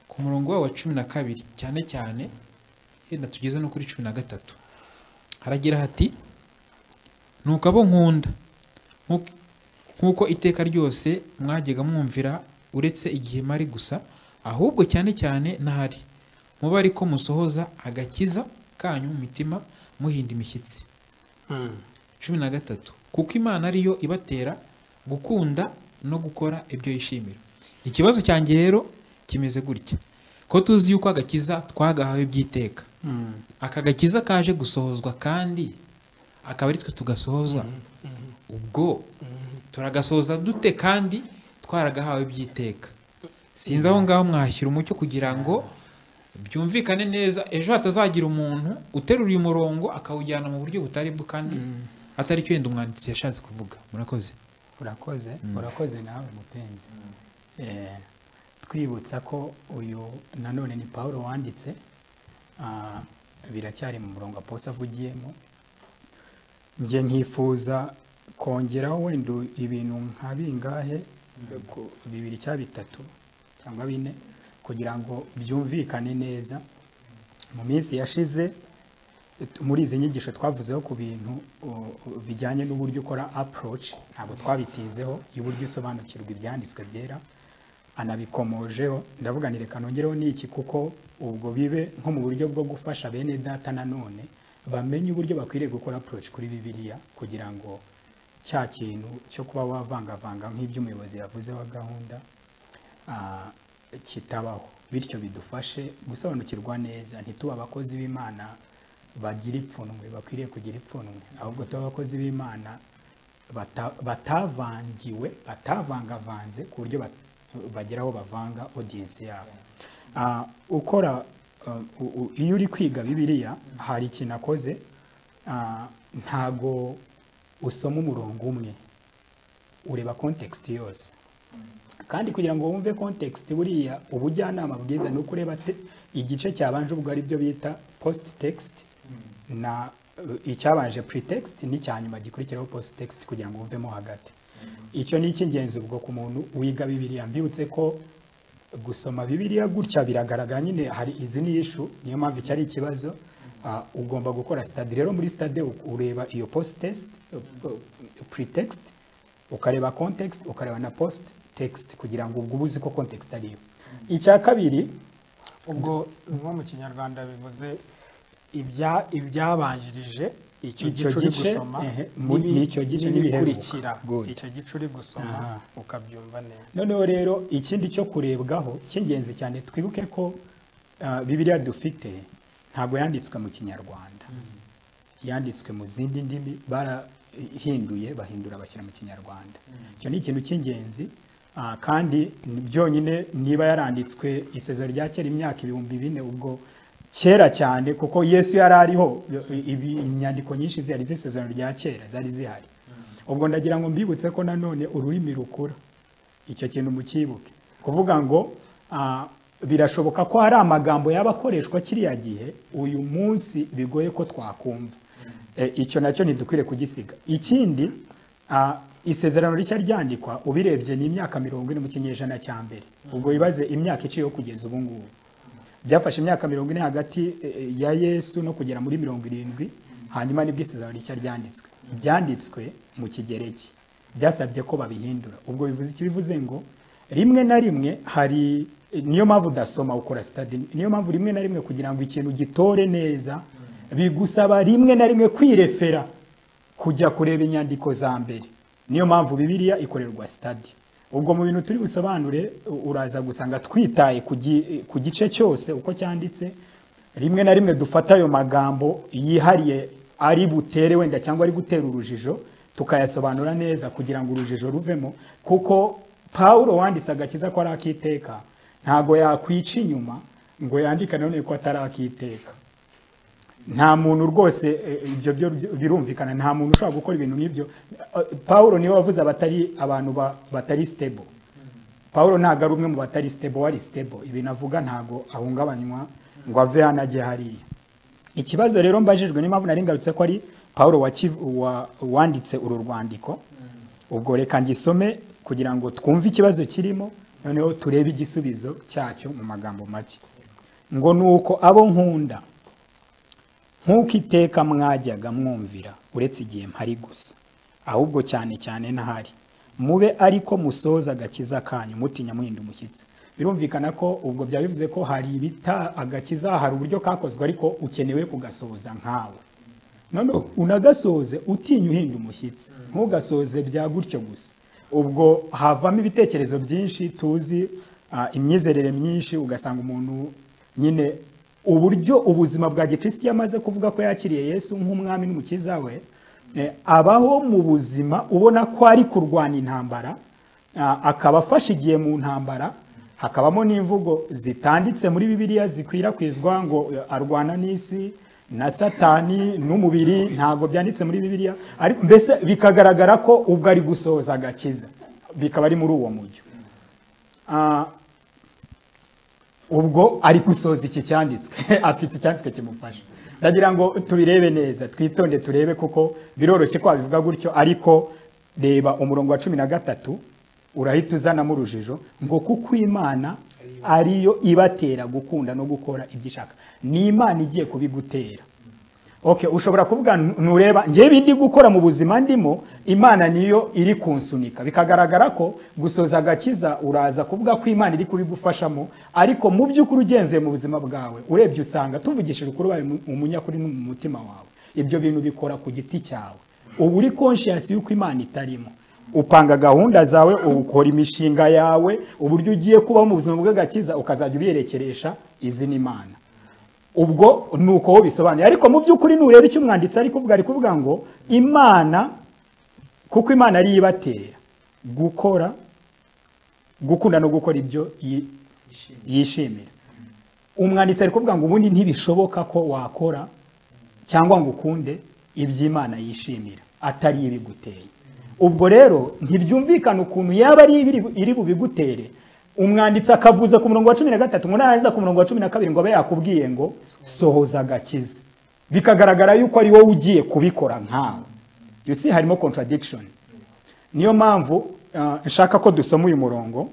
ku murongo wabo wa cumi na kabiri cyane cyane yenda tugeze no kuri cumi na gatatu haragira hati nuko abo nkunda nkuko- nk'uko iteka ryose mwajyaga mwumvira uretse igihe mari gusa ahubwo cyane cyane n'ahari muba ariko musohoza agakiza kanyu mu mitima muhinda imishyitsi Mm. cumi na gatatu kuko imana ariyo ibatera gukunda no gukora ibyo yishimira ikibazo cyanjye rero kimeze gutya ko tuzi yuko agakiza twagahawe by'iteka Mm. aka gakiza kaje gusohozwa kandi akaba ari twe tugasohozwa ubwo turagasohoza dute kandi twaragahawe by'iteka sinzi aho ngaho mwahashyira umucyo kugira ngo byumvikane neza ejo hatazagira umuntu uterura uyu murongo akawujyana mu buryo butari bwo kandi atari cyo wenda umwanditsi yashatse kuvuga murakoze urakoze Mm. urakoze nawe mupenzi Eh, twibutsa ko uyu nanone ni paul wanditse Ah, biracyari mu murongo aposa avugiyemo njye nkifuza kongeraho wenda ibintu nka bingahe ku- bibiri cyangwa bitatu cyangwa bine kugira ngo byumvikane neza mu minsi yashize t- muri izi nyigisho twavuzeho ku bintu uh, uh, bijyanye n'uburyo ukora approach ntabwo twabitizeho y'uburyo usobanukirwa ibyanditswe byera anabikomojeho ndavuga ni reka nongereho n'iki kuko ubwo bibe nko mu buryo bwo gufasha bene data nanone bamenye uburyo bakwiriye gukora approach kuri bibiliya kugira ngo cya kintu cyo kuba wavangavanga nk'ibyo umuyobozi yavuzeho gahunda ah, kitabaho bityo bidufashe gusobanukirwa neza ntitube abakozi b'imana bagira ipfunwe bakwiriye kugira ipfunwe ahubwo tube abakozi b'imana bata- batavangiwe batavangavanze ku buryo bat- bagera aho bavanga audience yabo Ah, ukora ah, u- u- iyo uri kwiga bibiliya hari ikintu akoze ah, ntago usoma umurongo umwe ureba context yose kandi kugira ngo wumve context buriya ubujyanama bwiza ni uko ureba te- igice cyabanje ubwo ari byo bita post text na eh, icyabanje pretext n'icyanyuma gikurikiraho post text kugira ngo wumvemo hagati icyo ni icy'ingenzi ubwo ku muntu wiga bibiliya mbibutse ko gusoma bibiliya gutya biragaragara nyine hari izi ni ishu niyo mpamvu iki ari ikibazo Ah, ugomba gukora stade rero muri stade u- ureba iyo post test eh, eh, pretext ukareba context ukareba na post text kugira ngo ubwo ubuze ko context ariyo icya kabiri ubwo nko mu kinyarwanda bivuze ibya- ibyabanjirije icyo Icyo gice uri gice, gusoma ehe, mu- n'ibi- n'icyo gice n'ibikurikira n'ibiheruka. Good. icyo gice uri gusoma Aha. ukabyumva neza noneho rero ikindi cyo kurebwaho cy'ingenzi cyane twibuke ko ah, bibiliya dufite ntabwo yanditswe mu kinyarwanda yanditswe mu zindi ndimi barahinduye bahindura bashyira mu kinyarwanda icyo ni ikintu cy'ingenzi ah, kandi ni- byonyine niba yaranditswe isezero rya kera imyaka ibihumbi bine ubwo kera cyane kuko yesu yari ariho i- ibi- inyandiko nyinshi zihari z'isezerano rya kera zari zihari ubwo ndagira ngo mbibutse ko nanone ururimi rukura icyo kintu mukibuke kuvuga ngo ah, birashoboka ko hari amagambo yaba akoreshwa kiriya gihe uyu munsi bigoye ko twakumva Eh, icyo nacyo ntidukwiriye kugisiga ikindi ah, isezerano rishya ryandikwa ubirebye ni imyaka mirongo ine mu kinyejana cya mbere ubwo wibaze imyaka iciyeho kugeza ubu ngubu byafashe imyaka mirongo ine hagati eh, ya yesu no kugera muri mirongo irindwi hanyuma nibwo isezerano rishya ryanditswe byanditswe mu kigereki byasabye ko babihindura ubwo bivuze iki bivuze ngo rimwe na rimwe hari niyo mpamvu udasoma ukora sitade niyo mpamvu rimwe na rimwe kugira ngo ikintu gitore neza bigusaba rimwe na rimwe kwirefera kujya kureba inyandiko za mbere niyo mpamvu bibiliya ikorerwa sitadi ubwo mu bintu turi busobanure u- uraza gusanga twitaye ku gi- ku gice cyose uko cyanditse rimwe na rimwe dufata ayo magambo yihariye ari butere wenda cyangwa ari gutera urujijo tukayasobanura neza kugira ngo urujijo ruvemo kuko paul wanditse agakiza ko ari akiteka ntabwo yakwica inyuma ngo yandike nanone ko atari akiteka nta muntu rwose eh, ibyo byo birumvikana nta muntu ushobora gukora ibintu nk'ibyo Eh, paul niwe wavuze abatari abantu ba- batari stable paul ntabwo ari umwe mu batari stable wari stable ibintu avuga ntabwo ahungabanywa ngo ave hano ajye hariya ikibazo rero mbajijwe niyo mpamvu nari ngarutse ko ari paul wakiv- wa- wanditse uru rwandiko ubwo reka ngisome kugira ngo twumve ikibazo kirimo noneho turebe igisubizo cyacyo mu magambo make ngo ni uko abo nkunda nk'uko iteka mwajyaga mwumvira uretse igihe mpari gusa ahubwo cyane cyane ntahari mube ariko musoza agakiza kanyu mutinya muhinda umushyitsi birumvikana ko ubwo byaba bivuze ko hari ibita agakiza hari uburyo kakozwe ariko ukenewe kugasoza nkawe none unagasoze utinya uhinda umushyitsi ntugasoze bya gutyo gusa ubwo havamo ibitekerezo byinshi tuzi ah, imyizerere myinshi ugasanga umuntu nyine uburyo ubuzima bwa gikristo iyo amaze kuvuga ko yakiriye yesu nk'umwami n'umukiza we eh, abaho mu buzima ubona ko ari kurwana intambara Ah, akaba afashe igihe mu ntambara hakabamo n'imvugo zitanditse muri bibiliya zikwirakwizwa ngo eh, arwana n'isi na satani n'umubiri ntabwo byanditse muri bibiliya ariko mbese bikagaragara ko ubwo ari gusohoza agakiza bikaba ari muri uwo mujyo Ah, ubwo ari gusoza iki cyanditswe afite icyanditswe kimufasha ndagira ngo tubirebe neza twitonde turebe kuko biroroshye ko wabivuga gutyo ariko reba umurongo wa cumi na gatatu urahita uzanamo urujijo ngo kuko imana ariyo ibatera gukunda no gukora ibyo ishaka ni imana igiye kubigutera okay ushobora kuvuga "Nu- nureba ngewe ibindi gukora mu buzima ndimo imana niyo iri kunsunika bikagaragara ko gusoza agakiza uraza kuvuga ko imana iri kubigufashamo ariko mu by'ukuri ugenzuye mu buzima bwawe urebye usanga tuvugishije ukuri ubaye umu- umunyakuri no mu mutima wawe ibyo bintu bikora ku giti cyawe uba uri conscious y'uko imana itarimo upanga gahunda zawe ukora imishinga yawe uburyo ugiye kubaho mu buzima bw'agakiza ukazajya ubiyerekeresha izina imana ubwo ni uko wowe bisobanuye ariko mu by'ukuri nureba icyo umwanditsi ari kuvuga ari kuvuga ngo imana kuko imana ariyo ibatera gukora gukunda no gukora ibyo yi- yishimira umwanditsi ari kuvuga ngo ubundi ntibishoboka ko wakora cyangwa ngo ukunde iby'imana yishimira atari ibiguteye ubwo rero ntibyumvikana ukuntu yaba ari ibiri- iri bubigutere umwanditsi akavuza ku murongo wa cumi na gatatu ngo narangiza ku murongo wa cumi na kabiri ngo abe yakubwiye ngo sohoza agakiza bikagaragara yuko ari wowe ugiye kubikora nkawe you see harimo contradiction niyo mpamvu ah, nshaka ko dusoma uyu murongo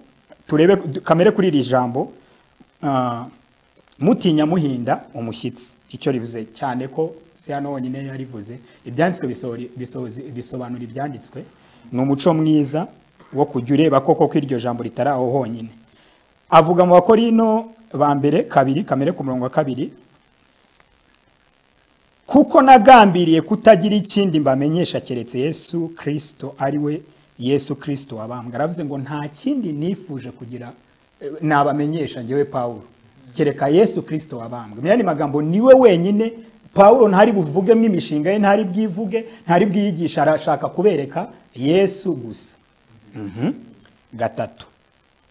turebe du- kamere kuri iri jambo ah, mutinya muhinda umushyitsi icyo rivuze cyane ko si hano honyine yarivuze ibyanditswe bisohori- bisohozi- bisobanura ibyanditswe ni umuco mwiza wo kujya ureba koko ko iryo jambo ritari aho honyine avuga mu bakorino ba mbere kabiri kamere ku murongo wa kabiri kuko nagambiriye kutagira ikindi mbamenyesha keretse yesu kirisito ari we yesu kirisito wabambwe aravuze ngo nta kindi nifuje kugira eh, nabamenyesha ngewe pawulo kereka yesu kirisito wabambwe menya ni magambo niwe wenyine pawulo ntari buvugemo imishinga ye ntari bwivuge ntari bwiyigisha arashaka kubereka yesu gusa Mhm. gatatu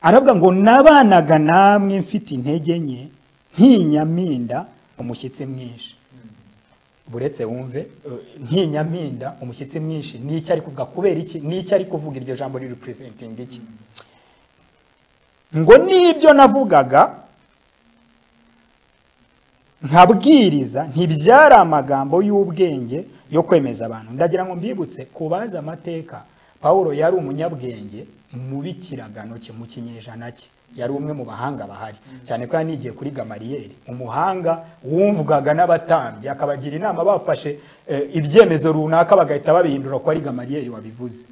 aravuga ngo nabanaga namwe mfite intege nke ntinyaminda umushyitsi mwinshi buretse wumve eh, ntinyaminda umushyitsi mwinshi ni icyo ari kuvuga kubera iki ni icyo ari kuvuga iryo jambo riri representing iki ngo n'ibyo navugaga nkabwiriza ntibyari amagambo y'ubwenge yo kwemeza abantu ndagira ngo mbibutse kubaza amateka pawulo yari umunyabwenge mu bikiragano cye mu kinyejana cye yari umwe mu bahanga bahari cyane ko yanigiye kuri gamariyeri umuhanga wumvwaga n'abatambyi akabagira inama bafashe eh, ibyemezo runaka bagahita babihindura ko ari gamariyeri wabivuze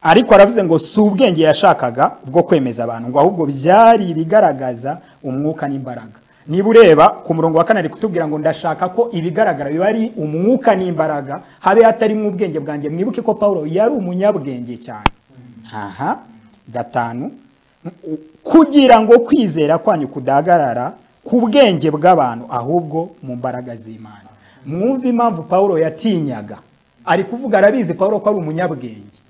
ariko aravuze ngo si ubwenge yashakaga bwo kwemeza abantu ngo ahubwo byari ibigaragaza umwuka n'imbaraga niba ureba ku murongo wa kane ari kutubwira ngo ndashaka ko ibigaragara biba ari umwuka n'imbaraga habe hatarimo ubwenge bwanjye mwibuke ko paul yari umunyabwenge cyane aha gatanu kugira ngo kwizera kwanyu kudahagarara ku bwenge bw'abantu ahubwo mu mbaraga z'imana mwumve impamvu paul yatinyaga ari kuvuga arabizi paul ko ari umunyabwenge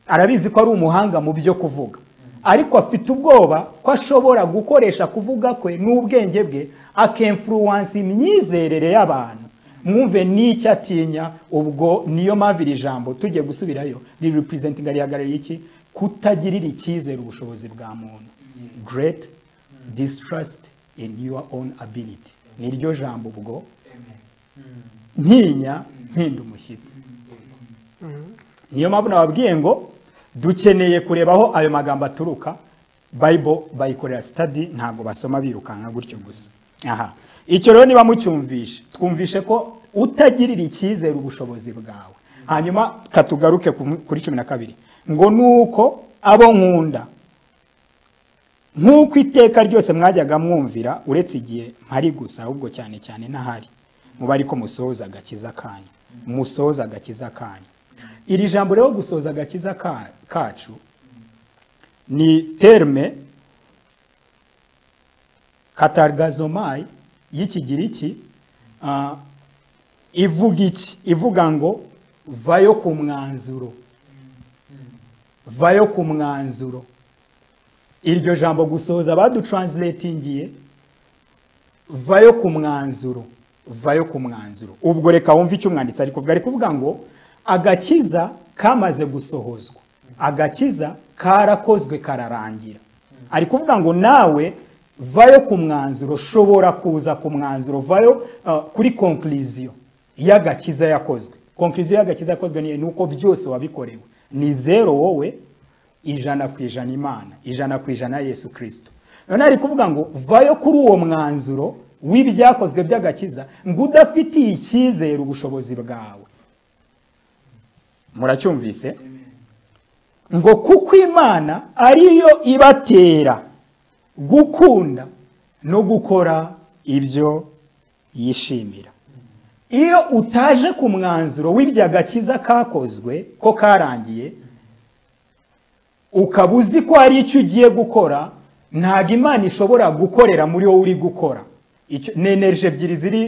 arabizi ko ari umuhanga mu byo kuvuga ariko afite ubwoba ko ashobora gukoresha kuvuga kwe n'ubwenge bwe akemfuruwansa imyizerere y'abantu mwumve n'icyo atinya ubwo niyo mpamvu iri jambo tugiye gusubirayo riri representinga rihagarariye iki kutagirira icyizere ubushobozi bwa muntu great distrust in your own ability niryo jambo ubwo ntinya mpinda umushyitsi niyo mpamvu nababwiye ngo dukeneye kureba aho ayo magambo aturuka bayibo bayikorera sitadi ntabwo basoma birukanka gutyo gusa aha icyo rero niba mucyumvishe twumvishe ko utagirira icyizere ubushobozi bwawe hanyuma katugaruke ku- kuri cumi na kabiri ngo nuko abo nkunda nk'uko iteka ryose mwajyaga mwumvira uretse igihe mpari gusa ahubwo cyane cyane n'ahari muba ariko musoza agakiza kanyu musoza agakiza kanyu iri jambo rero gusoza agakiza ka- kacu ni terme katargazomai y'ikigiriki ah, ivuga iki ivuga ngo vayo ku mwanzuro vayo ku mwanzuro iryo jambo gusohoza badutransletingiye vayo ku mwanzuro vayo ku mwanzuro ubwo reka wumve icyo umwanditsi ari kuvuga ari kuvuga ngo agakiza kamaze gusohozwa agakiza karakozwe kararangira ari kuvuga ngo nawe vayo ku mwanzuro shobora kuza ku mwanzuro vayo ah, kuri konkuriziyo y'agakiza yakozwe konkuriziyo y'agakiza yakozwe ni ni uko byose wabikorewe ni zero wowe ijana ku ijana imana ijana ku ijana yesu kirisito none ari kuvuga ngo vayo kuri uwo mwanzuro w'ibyakozwe by'agakiza ngo udafitiye icyizere ubushobozi bwawe muracyumvise ngo kuko imana ariyo ibatera gukunda no gukora ibyo yishimira iyo utaje ku mwanzuro w'ibyagakiza kakozwe ko karangiye ukaba uzi ko hari icyo ugiye gukora ntabwo imana ishobora gukorera muri wowe uri gukora Icyo- ni energy ebyiri ziri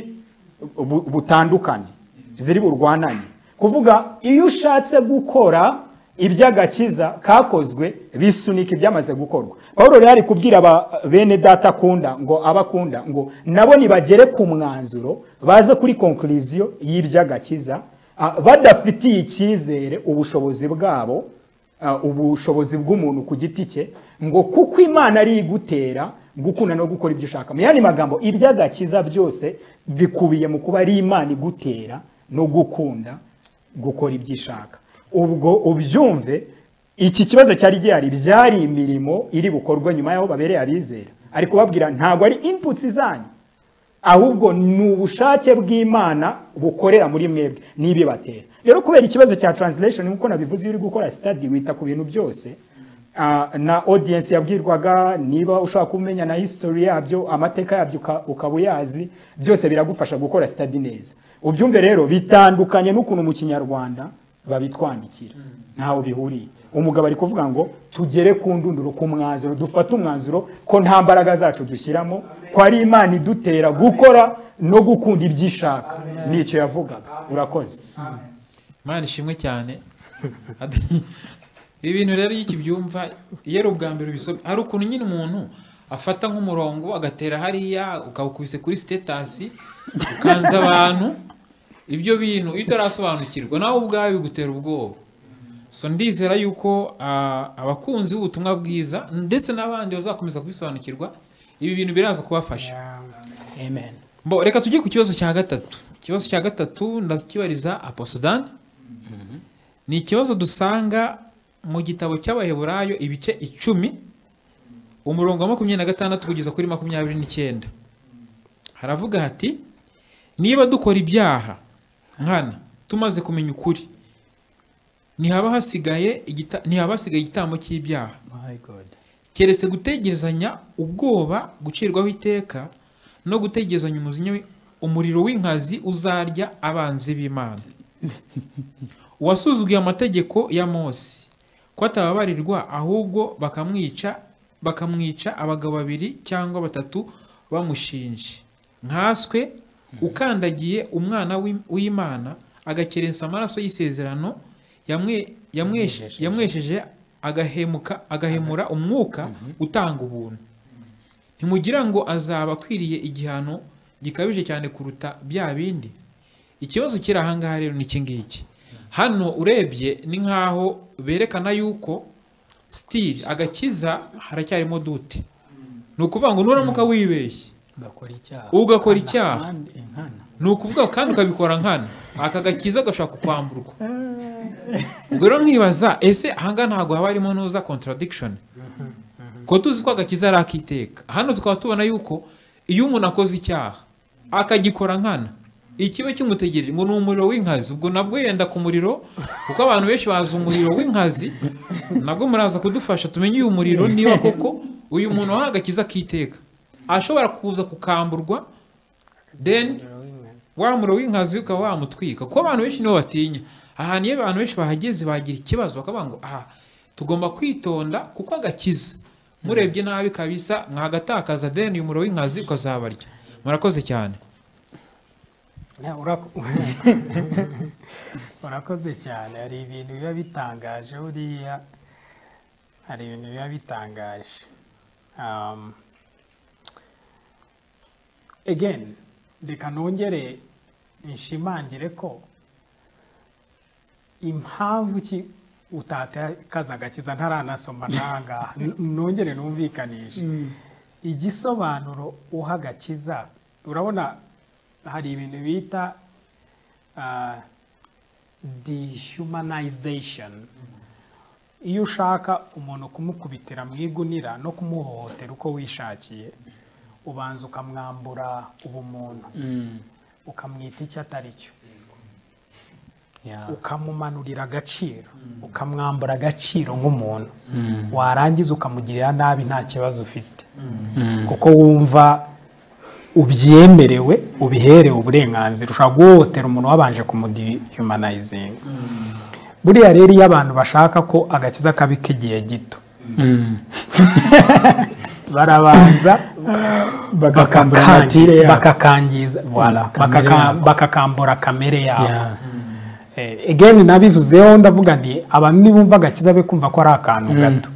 bu- butandukane ziri burwananye kuvuga iyo ushatse gukora iby'agakiza kakozwe bisunika ibyamaze gukorwa pawulo rero ari kubwira aba bene data akunda ngo abakunda ngo nabo nibagere ku mwanzuro baze kuri konkuriziyo y'iby'agakiza ah, badafitiye icyizere ubushobozi bwabo ah, ubushobozi bw'umuntu ku giti cye ngo kuko imana ari igutera gukunda no gukora ibyo ushaka mu yandi magambo iby'agakiza byose bikubiye mu kuba ari imana igutera no gukunda gukora ibyo ishaka ubwo ubyumve iki kibazo cyari gihari byari imirimo iri bukorwe nyuma y'aho babereye abizera ari kubabwira ntabwo ari inputs zanyu ahubwo ni ubushake bw'imana bukorera muri mwebwe n'ibibatera rero kubera ikibazo cya translation nk'uko nabivuze iyo uri gukora study wita ku bintu byose Ah, na audience yabwirwaga niba ushaka kumenya na history yabyo amateka yabyo uka- ukaba uyazi byose biragufasha gukora study neza ubyumve rero bitandukanye n'ukuntu mu kinyarwanda babitwandikira ntaho bihuriye umugabo ari kuvuga ngo tugere ku ndunduro ku mwanzuro dufate umwanzuro ko nta mbaraga zacu dushyiramo ko ari imana idutera gukora no gukunda ibyo ishaka nicyo yavugaga urakoze imana ishimwe cyane Ati- ibi bintu rero iyo ukibyumva iyo ari ubwa mbere ubisomye hari ukuntu nyine umuntu afata nk'umurongo agatera hariya ukawukubise kuri sitetasi ukanza abantu ibyo bintu iyo utarasobanukirwa nawe ubwawe bigutera ubwoba so ndizera yuko ah, abakunzi b'ubutumwa bwiza ndetse n'abandi bazakomeza kubisobanukirwa ibi bintu biraza kubafasha amen Bo, reka tujye ku kibazo cya gatatu ikibazo cya gatatu ndakibariza aposodani ni ikibazo dusanga mu gitabo cy'abaheburayo ibice icumi umurongo wa makumyabiri na gatandatu kugeza kuri makumyabiri n'icyenda haravuga hati niba dukora ibyaha nkana tumaze kumenya ukuri ntihaba hasigaye igita- ntihaba hasigaye igitambo cy'ibyaha my god keretse gutegerezanya ubwoba gucirwaho iteka no gutegerezanya umujinya wi- umuriro w'inkazi uzarya abanzi b'imana uwasuzuguye amategeko ya mose ko atababarirwa ahubwo bakamwica bakamwica abagabo babiri cyangwa batatu bamushinje nkaswe ukandagiye umwana w'Im- w'imana agakerensa amaraso y'isezerano yamwe- yamweshe- yamwesheje agahemuka agahemura umwuka utanga ubuntu ntimugira ngo azaba akwiriye igihano gikabije cyane kuruta bya bindi ikibazo kiri ahangaha rero ni iki ngiki hano urebye ni nk'aho berekana yuko sitiri agakiza haracyarimo dute ni ukuvuga ngo nuramuka wibeshye ugakora icyaha ugakora icyaha Kandi inkana ni ukuvuga kandi ukabikora nkana aka gakiza gashobora kukwamburwa ubwo rero nkibaza ese ahangaha ntabwo haba harimo nuza contradiction ko tuzi ko agakiza ari akiteka hano tukaba tubona yuko iyo umuntu akoze icyaha akagikora nkana ikiba kimutegereje ngo ni umuriro w'inkazi ubwo nabwo yenda ku muriro kuko abantu benshi bazi umuriro w'inkazi nabwo muraza kudufasha tumenye uyu muriro niba koko uyu muntu wahawe agakiza kiteka ashobora kuza kukamburwa then wa muriro w'inkazi ukaba wamutwika kuko abantu benshi nibo batinya ahantu iyo abantu benshi bahageze bagira ikibazo bakavuga ngo aha tugomba kwitonda kuko agakiza murebye nabi kabisa mwagatakaza then uyu muriro w'inkazi ukazabarya murakoze cyane Ya, urako- urakoze cyane hari ibintu biba bitangaje buriya hari ibintu biba bitangaje um, again reka nongere nshimangire ko impamvu ki utatakaza agakiza ntaranasoma n'ahangaha N- nongere numvikanishe igisobanuro uha agakiza urabona hari ibintu bita ah, dehumanization iyo ushaka umuntu kumukubitira mu igunira no kumuhohotera uko wishakiye ubanza ukamwambura ubumuntu ukamwita icyo atari cyo Yeah. ukamumanurira agaciro ukamwambura agaciro nk'umuntu warangiza ukamugirira nabi nta kibazo ufite kuko wumva ubyemerewe ubiherewe uburenganzira ushobora guhohotera umuntu wabanje kumudihumanayizinga buriya rero iyo abantu bashaka ko agakiza kabi k'igihe gito barabanza bakambura bakakangi- natire yabo. bakakangiza voilà, kamere bakaka- yabo. bakakambura kamere yabo Yeah. Eh, again nabivuzeho ndavuga nti abantu nibumva agakiza be kumva ko ari akantu gato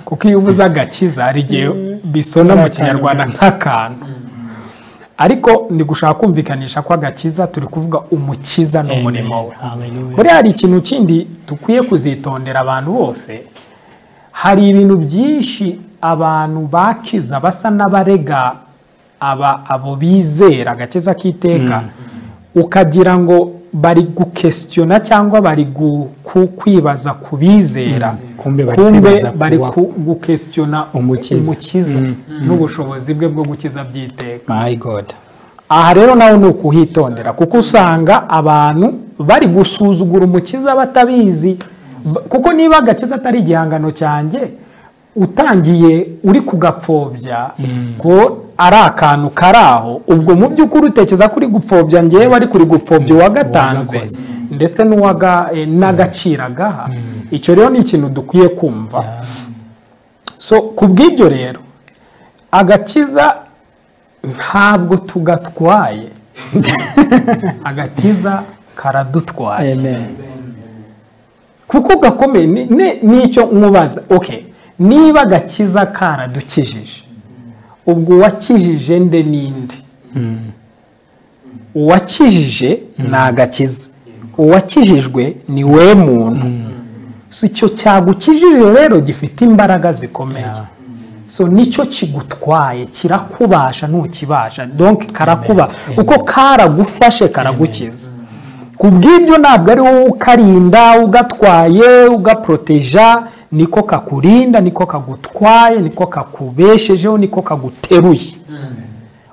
kuko iyo uvuze agakiza hari igihe bisona Ari mu akantu kinyarwanda gato. nk'akantu ariko ni gushaka kumvikanisha ko agakiza turi kuvuga umukiza n'umurimo we Hallelujah. buriya hari ikintu kindi dukwiye kuzitondera abantu bose hari ibintu byinshi abantu bakiza basa n'abarega aba abo bizera agakiza k'iteka ukagira ngo bari gukesitiyona cyangwa bari gu- ku- kwibaza ku bizera Kumbe bari kwibaza ku bari wa- ku- gukesitiyona Umukiza. umukiza n'ubushobozi bwe bwo gukiza by'iteka My God. aha rero nawe ni ukuhitondera kuko usanga abantu bari gusuzugura umukiza batabizi B- kuko niba agakiza atari igihangano cyanjye utangiye uri kugapfobya ko ari akantu kari aho ubwo mu by'ukuri utekereza kuri gupfobya ngewe ari kuri gupfobya uwagatanze Uwagakoze. ndetse n'uwaga eh, n'agaciro agaha icyo rero ni ikintu dukwiye kumva so ku bw'ibyo rero agakiza ntabwo tugatwaye agakiza karadutwaye Amen. kuko gakomeye ni- ni- nicyo nkubaza okay niba agakiza karadukijije ubwo uwakijije nde ninde uwakijije ni agakiza uwakijijwe ni we muntu so icyo cyagukijije rero gifite imbaraga zikomeye so nicyo kigutwaye kirakubasha ntukibasha donc karakuba uko karagufashe karagukiza ku bw'ibyo ntabwo ari wowe ukarinda ugatwaye ugaporoteja niko kakurinda niko kagutwaye niko kakubeshejeho niko kaguteruye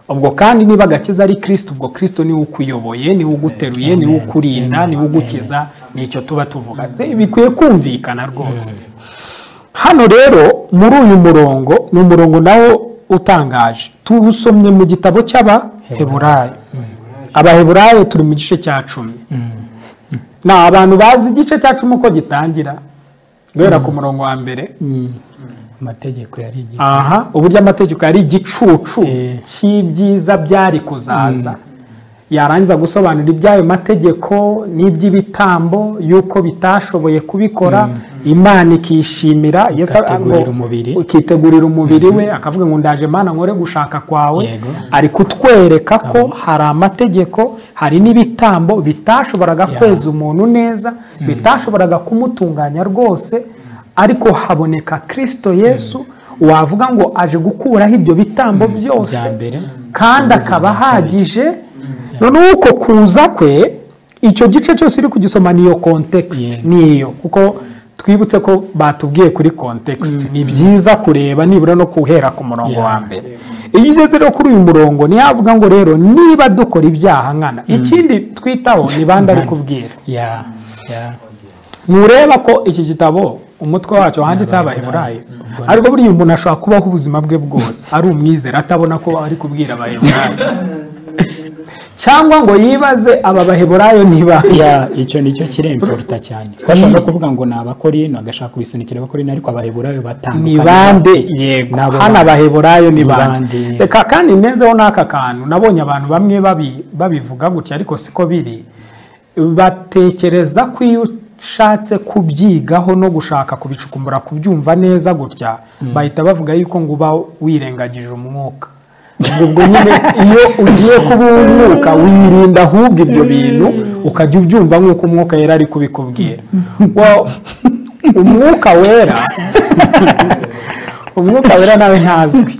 ubwo kandi niba agakiza ari kirisito ubwo kirisito niwe ukuyoboye niwe uguteruye niwe ukurinda niwe ugukiza nicyo tuba tuvuga bikwiye kumvikana rwose hano rero muri uyu murongo ni umurongo nawo utangaje tuwusomye mu gitabo cy'abaheburayo abaheburayo turi mu gice cya cumi ni abantu bazi igice cya cumi uko gitangira guhera ku murongo wa mbere Amategeko yari igihe. aha uburyo amategeko yari igicucu Eh. cy'ibyiza byari kuzaza yarangiza gusobanura iby'ayo mategeko n'iby'ibitambo y'uko bitashoboye kubikora imana ikishimira Yesu Ukategurira ngo- umubiri. ukitegurira umubiri we akavuga ngo ndaje mana nkore gushaka kwawe Yego. ari kutwereka ko hari amategeko hari n'ibitambo bitashoboraga kweza umuntu neza bitashoboraga kumutunganya rwose ariko haboneka Kristo Yesu wavuga ngo aje gukuraho ibyo bitambo byose bya mbere. kandi akaba ahagije noneho uko kuza kwe icyo gice cyose uri kugisoma niyo kontekisite Yeah. niyo kuko twibutse ko batubwiye kuri kontekisite ni byiza kureba nibura no guhera ku murongo Yeah. wa mbere iyo ugeze rero kuri uyu murongo ntiyavuga ngo rero niba dukora ibyaha nkana ikindi twitaho ni bande ari kubwira Yeah. Yeah. ntureba ko iki gitabo umutwe wacyo wanditseho abaheburayo ariko buriya umuntu ashobora kubaho ubuzima bwe bwose ari umwizera atabona ko ari kubwira abaheburayo cyangwa ngo yibaze aba baheburayo niba Yeah, icyo nicyo kiremporuta cyane twashaka kuvuga ngo ni abakorino agashaka kubisunikira abakorino ariko abaheburayo ni batandukanye bande yego Nabo hano bande. abaheburayo ni Ni bande bande, yego. reka kandi ntezeho n'aka kantu nabonye abantu bamwe babi- babivuga gutya ariko siko biri batekereza ko iyo ushatse kubyigaho no gushaka kubicukumbura kubyumva neza gutya bahita bavuga yuko ngo uba wirengagije umwuka ubwo nyine iyo ugiye kuba umwuka wirinda ahubwo ibyo bintu ukajya ubyumva nk'uko umwuka yari ari kubikubwira Wa- umwuka wera umwuka wera nawe ntazwi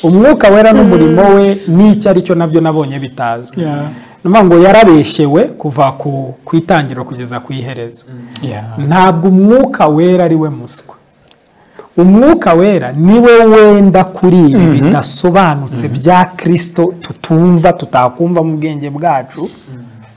umwuka wera n'umurimo we n'icyo ari cyo nabyo nabonye bitazwi Yeah. numa ngo yarabeshyewe kuva ku ku itangiriro kugeza ku iherezo Yeah. ntabwo umwuka wera ari we muswa umwuka wera ni we wenda kuri ibi bidasobanutse bya kirisito tutumva tutakumva mu bwenge bwacu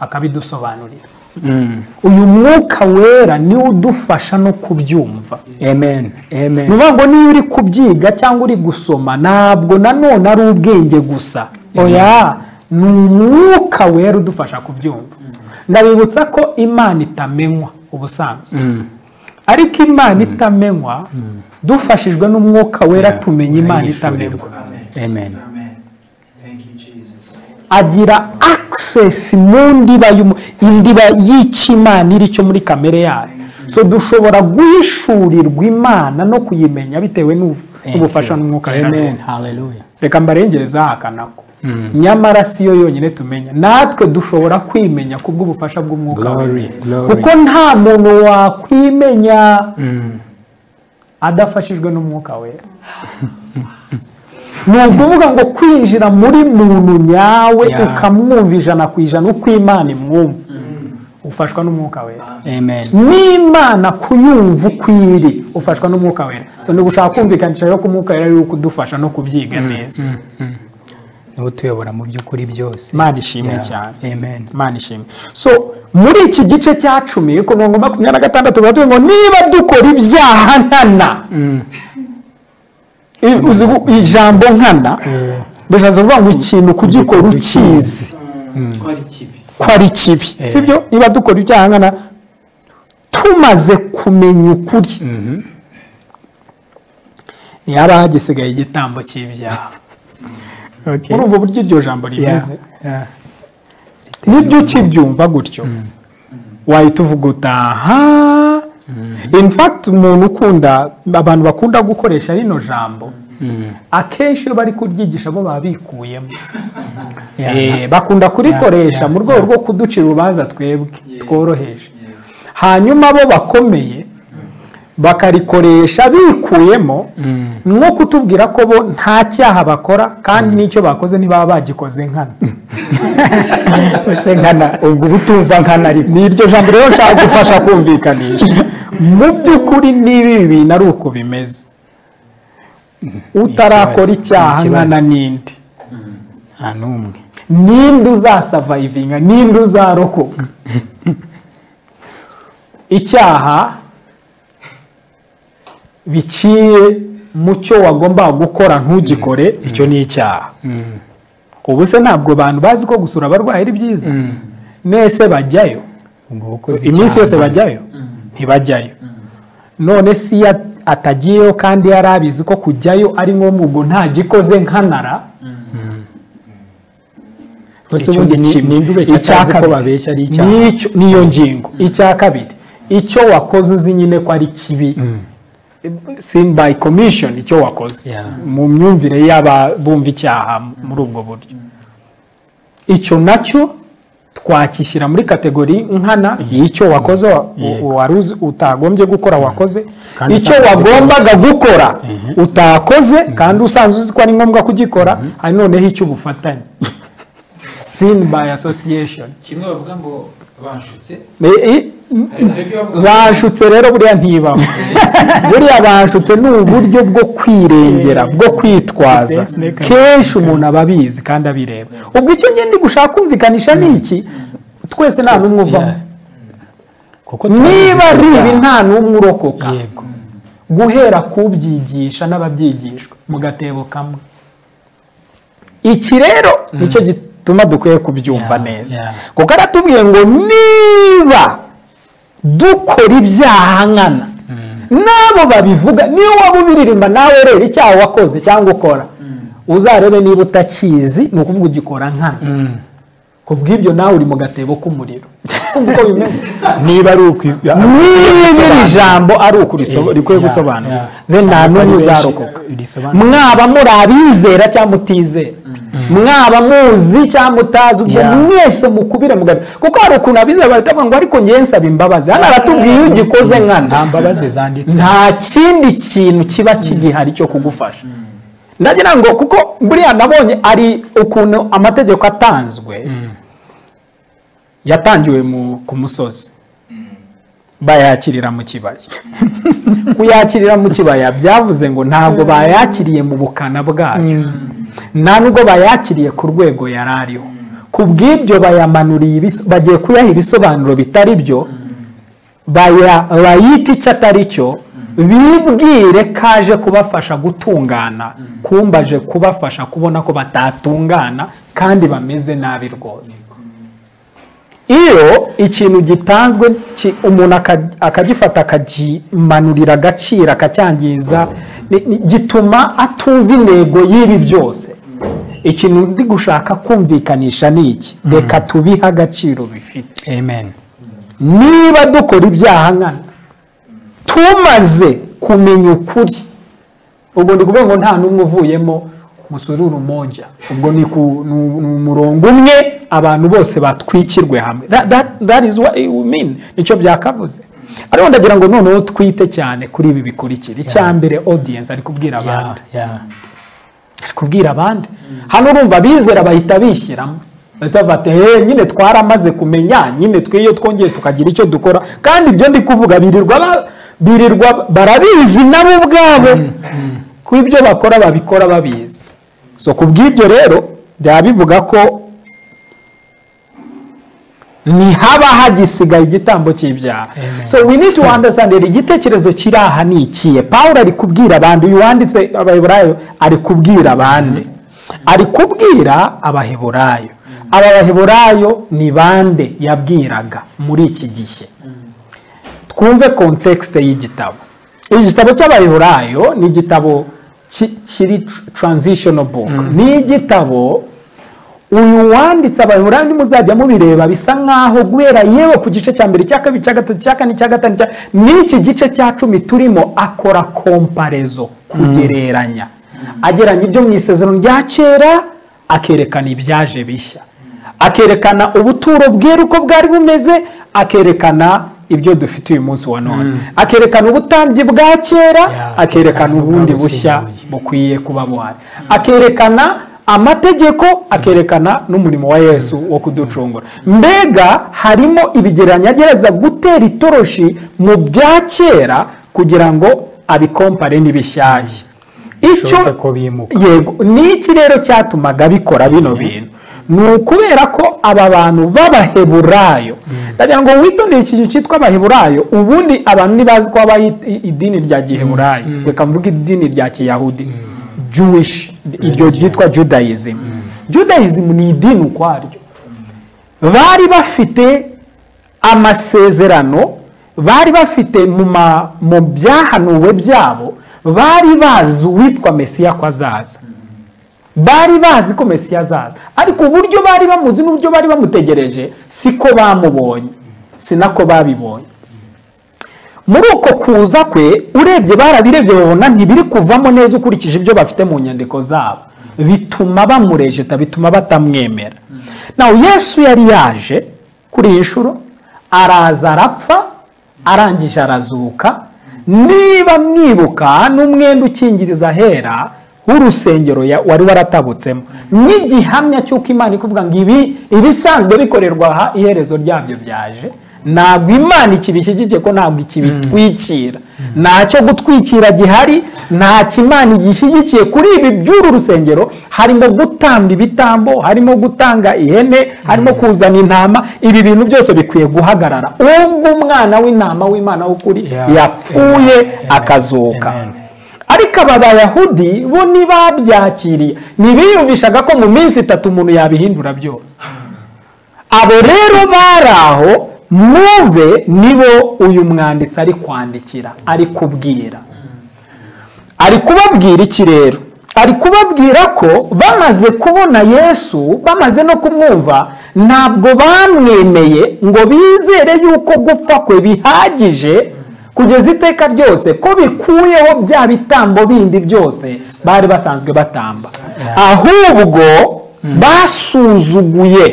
akabidusobanurira Mm. uyu mwuka wera niwe udufasha no kubyumva Amen. ni Amen. ukuvuga ngo niyo uri kubyiga cyangwa uri gusoma ntabwo nanone ari ubwenge gusa oya ni umwuka wera udufasha kubyumva ndabibutsa ko imana itamenywa ubusanzwe Mm. ariko imana itamenywa dufashijwe n'umwuka wera tumenya imana itamenywa Amen. Amen. Thank you, Jesus. agira akisesi mu ndiba y'umu- indiba y'ikimana iri cyo muri kamere yayo so dushobora guhishurirwa imana no kuyimenya bitewe n'ubu- Thank n'ubufasha you. n'umwuka wera Amen. duha. Hallelujah. reka mbarengereza hakanako nyamara si yo yonyine tumenya natwe dushobora kwimenya kubw'ubufasha bw'umwuka Glory, wera. glory. kuko nta muntu wakwimenya adafashijwe n'umwuka wera ni ukuvuga ngo kwinjira muri muntu nyawe Yeah. ukamwumva ijana ku ijana uko imana imwumva ufashwa n'umwuka wera Amen. n'imana kuyumva uko iri ufashwa n'umwuka wera so ni gushaka kumvikanisha rero ko umwuka wera ari we kudufasha no kubyiga neza Niwe utuyobora mu by'ukuri byose. imana ishimwe Yeah. cyane Amen. imana ishimwe so muri iki gice cya cumi ku mirongo makumyabiri na gatandatu baravuga ngo niba dukora ibyaha nkana I- uzi ubu ijambo nkana bishatse kuvuga ngo ikintu kugikora ukizi ko ari kibi ko ari kibi sibyo niba dukora ibyaha nkana tumaze kumenya ukuri ntihaba hagisigaye igitambo cy'ibyaha Okay. muri ubwo buryo iryo jambo Yeah. rimeze Yeah. nibyo ukibyumva gutyo wahita uvuga utaha in fact umuntu ukunda abantu bakunda gukoresha rino jambo akenshi iyo bari kuryigisha bo baba bikuyemo Yeah. Eh, bakunda kurikoresha mu rwego rwo kuducira urubanza twebwe tworoheje hanyuma bo bakomeye bakarikoresha bikuyemo no kutubwira ko bo nta cyaha bakora kandi n'icyo bakoze ntibaba bagikoze nkana Ese nkana ubwo ubutumva nkana ariko. ni iryo jambo rero nshaka gufasha kumvikanisha mu by'ukuri niba ibi bintu ari uko bimeze utarakora icyaha Ni ikibazo. nkana n'indi Nta n'umwe. ninde uzasavayivinga ninde uzarokoka icyaha biciye mu cyo wagombaga gukora ntugikore icyo ni icyaha ubu se ntabwo abantu bazi ko gusura abarwayi ari byiza nese bajyayo Ubwo ukoze iminsi icyaha yose bajyayo ntibajyayo none si iyo at- atagiyeyo kandi yari abizi ko kujyayo ari ngombwa ubwo ntagikoze nkanara Mbese Icyo ubundi ni ni- kimwe. ni ninde ubeshya Icya atazi ko kabiri. babeshya ari icyaha? N'icyo- niyo ngingo icya kabiri icyo wakoze uzi nyine ko ari kibi sin by commission icyo wakoze Yeah. mu myumvire y'aba bumva icyaha muri ubwo buryo icyo nacyo twakishyira muri kategori nkana y'icyo wakoze wa- u- Yego. wari uzi- utagombye gukora wakoze Kandi icyo usanzwe uzi ko wagombaga gukora utakoze kandi usanzwe uzi ko ari ngombwa kugikora hari noneho icy'ubufatanye sin by association kimwe bavuga ngo banshutse I- i- hari hari ibyo bavuga ngo banshutse rero buriya ntibaho buriya banshutse ni uburyo bwo kwirengera bwo kwitwaza Defense mechanism. kenshi umuntu aba abizi kandi abireba ubwo icyo ngenda gushaka kumvikanisha ni iki twese nta n'umwe uvamo Yeah. Kuko turabizi niba ko ari ibi icyaha. nta n'umwe urokoka Yego. guhera ku byigisha n'ababyigishwa mu gatebo kamwe iki rero nicyo gituma dukwiye kubyumva Yeah, neza yeah. kuko aratubwiye ngo niba dukora ibyaha nkana n'abo babivuga niyo waba ubiririmba nawe rero icyaha wakoze cyangwa ukora uzarebe niba utakizi ni ukuvuga ugikora nkana kubw'ibyo nawe uri mu gatebo k'umuriro kumva uko bimeze niba ari niba iri jambo ari ukuri rikwiye gusobanura then nta n'umwe uzarokoka mwaba muri abizera cyangwa mutizera mwaba muzi cyangwa mutazi ubwo Yeah. mwese mukubire mugabe kuko hari ukuntu abizera baratavuga ngo ariko njyewe nsaba imbabazi hano aratubwiye iyo ugikoze nkana nta mbabazi zanditse nta kindi kintu kiba kigihari cyo kugufasha ndagira ngo kuko buriya nabonye ari ukuntu amategeko atanzwe yatangiwe mu- ku musozi bayakirira mu kibaya kuyakirira mu kibaya byavuze ngo ntabwo bayakiriye mu bukana bwayo nta nubwo bayakiriye ku rwego yari ariho ku bw'ibyo bayamanuriye ibiso- bagiye kuyaha ibisobanuro bitari byo baya- bayita icyo atari cyo bibwire ko aje kubafasha gutungana kumbaje kubafasha kubona ko batatungana kandi bameze nabi rwose iyo ikintu gitanzwe ki- umuntu aka- akagifata akakimanurira agaciro akacyangiza ni- ni- gituma atumva intego y'ibi byose ikintu ndi gushaka kumvikanisha ni iki reka tubihe agaciro bifite amen niba dukora ibyaha nkana tumaze kumenya ukuri ubwo ndi kuvuga ngo nta n'umwe uvuyemo musururu monja ubwo ni ku- ni u- ni umurongo umwe abantu bose batwikirwe hamwe That- that- that is what you mean. nicyo byakavuze ariko ndagira ngo noneho twite cyane kuri ibi bikurikira icya mbere audience ari kubwira Yeah, abandi yeah. ari kubwira abandi hano urumva abizera bahita bishyiramo bahita bati "Eh, nyine twaramaze kumenya nyine twe iyo twongeye tukagira icyo dukora kandi ibyo ndi kuvuga birirwa ba- birirwa barabizi nabo ubwabo ko ibyo bakora babikora babizi so ku bw'ibyo rero byaba bivuga ko ntihaba hagisigaye igitambo cy'ibyaha so we need to understand rero igitekerezo kiri aha ni ikihe paul ari kubwira abandi uyu wanditse abaheburayo ari kubwira abandi ari kubwira abaheburayo aba baheburayo ni bande yabwiraga muri iki gihe twumve kontekste y'igitabo iki gitabo cy'abaheburayo ni igitabo ki- kiri tr- transitional book ni igitabo uyu wanditse abaheburayo nimuzajya mubireba bisa nkaho guhera yewe ku gice cya mbere cya kabiri cya gatatu cya kane cya gatanu cya- n'iki gice cya cumi turimo akora komparezo kugereranya ageranya ibyo mu isezerano rya kera akerekana ibyaje bishya akerekana ubuturo bwera uko bwari bumeze akerekana ibyo dufite uyu munsi wa none akerekana ubutambyi bwa kera akerekana ubundi bushya bukwiye kuba buhari akerekana amategeko akerekana n'umurimo wa yesu wo kuducungura mbega harimo ibigereranyo agerageza gutera itoroshi mu bya kera kugira ngo abikompare n'ibishyashya Bishoboke ko bimuka. yego n'iki rero cyatumaga bikora bino bintu ni ukubera ko aba bantu b'abaheburayo ndagira ngo witondere ikintu cyitwa abaheburayo ubundi abantu ntibazi ko haba i- i- idini rya giheburayo reka mvuge idini rya kiyahudi jewish iryo ryitwa judaism judaism ni idini ukwaryo bari bafite amasezerano bari bafite mu ma- mu byahanuwe byabo bari bazi uwitwa mesiya ko azaza bari bazi ko mesiya azaza ariko uburyo bari bamuzi n'uburyo bari bamutegereje siko bamubonye si nako babibonye muri uko kuza kwe urebye barabirebye babona ntibiri kuvamo neza ukurikije ibyo bafite mu nyandiko zabo bituma bamurejeta bituma batamwemera nawe yesu yari yaje kuri iyi nshuro araza arapfa arangije arazuka niba mwibuka n'umwenda ukingiriza ahera w'urusengero ya- wari waratabutsemo n'igihamya cy'uko imana ikuvuga ngo ibi ibisanzwe bikorerwa aha iherezo ryabyo byaje ntabwo imana ikibishyigikiye ko ntabwo ikibitwikira nta cyo gutwikira gihari nta kimana igishyigikiye kuri ibi by'uru rusengero harimo gutamba ibitambo harimo gutanga ihene harimo kuzana intama ibi bintu byose bikwiye guhagarara ubwo umwana w'intama w'imana w'ukuri Yeah. yapfuye akazuka Amen. ariko aba bayahudi bo ntibabyakiriye ntibiyumvishaga ko mu minsi itatu umuntu yabihindura byose abo rero bari aho muve nibo uyu mwanditsi ari kwandikira ari kubwira ari kubabwira iki rero ari kubabwira ko bamaze kubona yesu bamaze no kumwumva ntabwo bamwemeye ngo bizere yuko gupfa kwe bihagije kugeza iteka ryose ko bikuyeho bya bitambo bindi byose bari basanzwe batamba ahubwo basuzuguye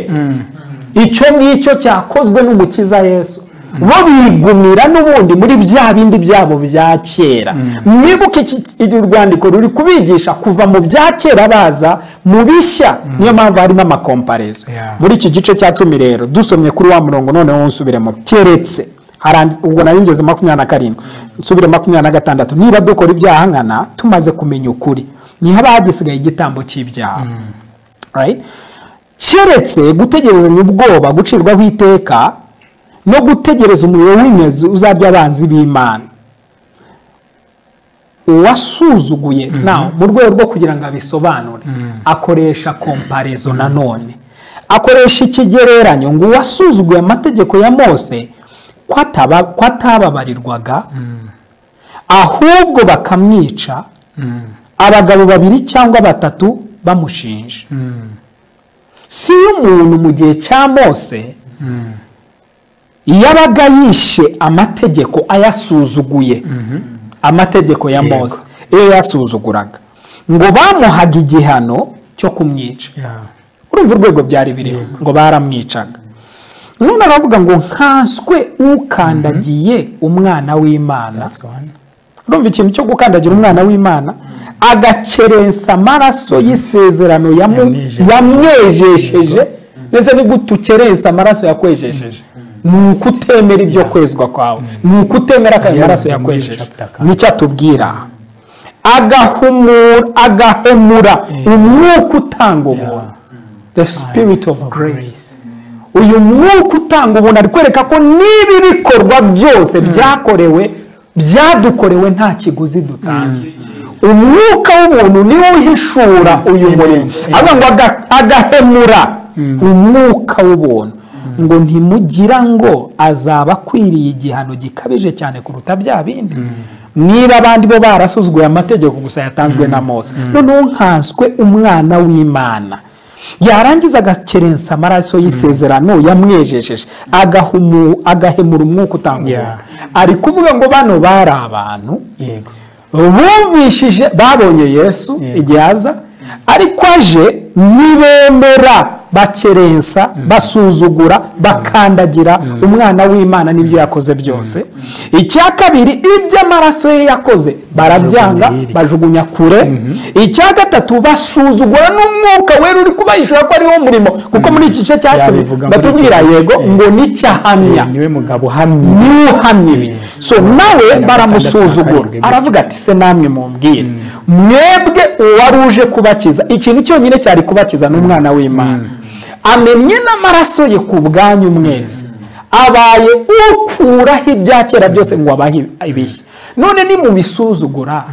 icyo ngicyo cyakozwe n'umukiza yesu bo bigumira n'ubundi muri bya bindi byabo bya kera mwibuke iki- iki- urwandiko ruri kubigisha kuva mu bya kera baza mu bishya niyo mpamvu harimo amakomparezo Yeah. muri iki gice cya cumi rero dusomye kuri wa murongo noneho nsubiremo keretse harandi- ubwo nari ngeze makumyabiri na karindwi nsubire makumyabiri na gatandatu niba dukora ibyaha nkana tumaze kumenya ukuri ntihaba hagisigaye igitambo cy'ibyaha Right? keretse gutegerezanya ubwoba gucirwaho iteka no gutegereza umuriro w'imyezi uzarya abanzi b'imana uwasuzuguye nawe mu rwego rwo kugira ngo abisobanure akoresha komparezo nanone akoresha ikigereranyo ngo uwasuzuguye amategeko ya mose ko ataba- ko atababarirwaga ahubwo bakamwica abagabo babiri cyangwa batatu bamushinja si yo umuntu mu gihe cya mose yabaga yishe amategeko ayasuzuguye amategeko ya mose iyo yasuzuguraga ngo bamuhaga igihano cyo kumwica urumva urwego byari biriho ngo baramwicaga none aravuga ngo nkanswe ukandagiye umwana w'imana urumva ikintu cyo gukandagira umwana w'imana agakerensa amaraso y'isezerano yamu- Yamwijeje. yamwejesheje ndetse ni gute ukerensa amaraso yakwejesheje ni ukutemera ibyo kwezwa kwawe ni ukutemera ayo maraso Yavuze muri yakwejeje chapter kane. nicyo atubwira aha. agahumura agahemura umwuka utanga ubuntu the spirit of grace uyu mwuka utanga ubuntu ari kwereka ko n'ibi bikorwa byose byakorewe byadukorewe nta kiguzi dutanze umwuka w'ubuntu niwo uhishura uyu murimo avuga ngo aga- agahemura umwuka w'ubuntu ngo ntimugira ngo azaba akwiriye igihano gikabije cyane kuruta bya bindi niba abandi bo barasuzuguye amategeko gusa yatanzwe na mose noneho nkanswe umwana w'imana yarangiza agakerensa amaraso y'isezerano yamwejejeje agahumu- agahemura umwuka utanga Yeah. ari kuvuga ngo bano bari abantu yego bumvishije babonye yesu Yeah. igihe aza ariko aje nibemera bakerensa basuzugura bakandagira umwana w'imana n'ibyo yakoze byose icya kabiri ibyo amaraso ye yakoze barabyanga hirya. bajugunya kure icya gatatu basuzugura n'umwuka wera uri kubahishura ko ariwo murimo kuko muri iki gice cya cumi Yabivuga muri batubwira icyo gice. yego ngo nicyahamya niwe mugabo uhamye niwe uhamye ibi so nawe baramusuzugura aravuga ati se namwe mumbwire mwebwe uwari uje kubakiza ikintu cyonyine cyari kubakiza ni umwana w'imana amenye n'amaraso ye ku bwanyu mwese abaye ukuraho ibya kera byose ngo abahe ibishya none nimubisuzugura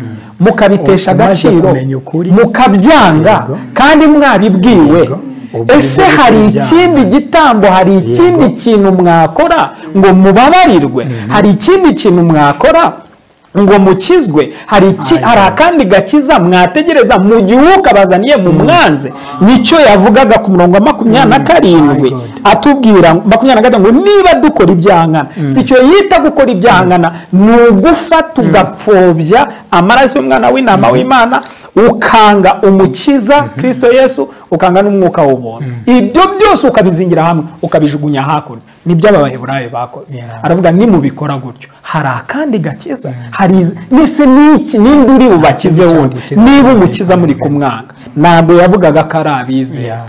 mukabitesha Umaze agaciro kumenya ukuri. mukabyanga Yego. kandi mwabibwiwe Yego. Ubwo ese nibwo hari byabyo. ikindi igitambo hari ikindi kintu mwakora ngo mubabarirwe hari ikindi kintu mwakora ngo mukizwe hari iki- hari akandi gakiza mwategereza mu gihe ukabazaniye mu mwanze nicyo yavugaga ku murongo wa makumyabiri na karindwi My God. atubwira ngo- makumyabiri na gatanu ngo niba dukora ibyaha nkana si icyo yita gukora ibyaha nkana ni ugufata ugapfobya amaraso y'umwana w'intama w'imana ukanga umukiza kirisito yesu ukanga n'umwuka w'ubuntu ibyo byose ukabizingira hamwe ukabijugunya hakurya nibyo aba baheburayo bakoze aravuga nimubikora gutyo hari akandi gakiza hari iz- nese n'iki ninde uri bubakize wundi cyagukiza. niba umukiza muri kumwanga ntabwo yavugaga ko ari abizera Yeah.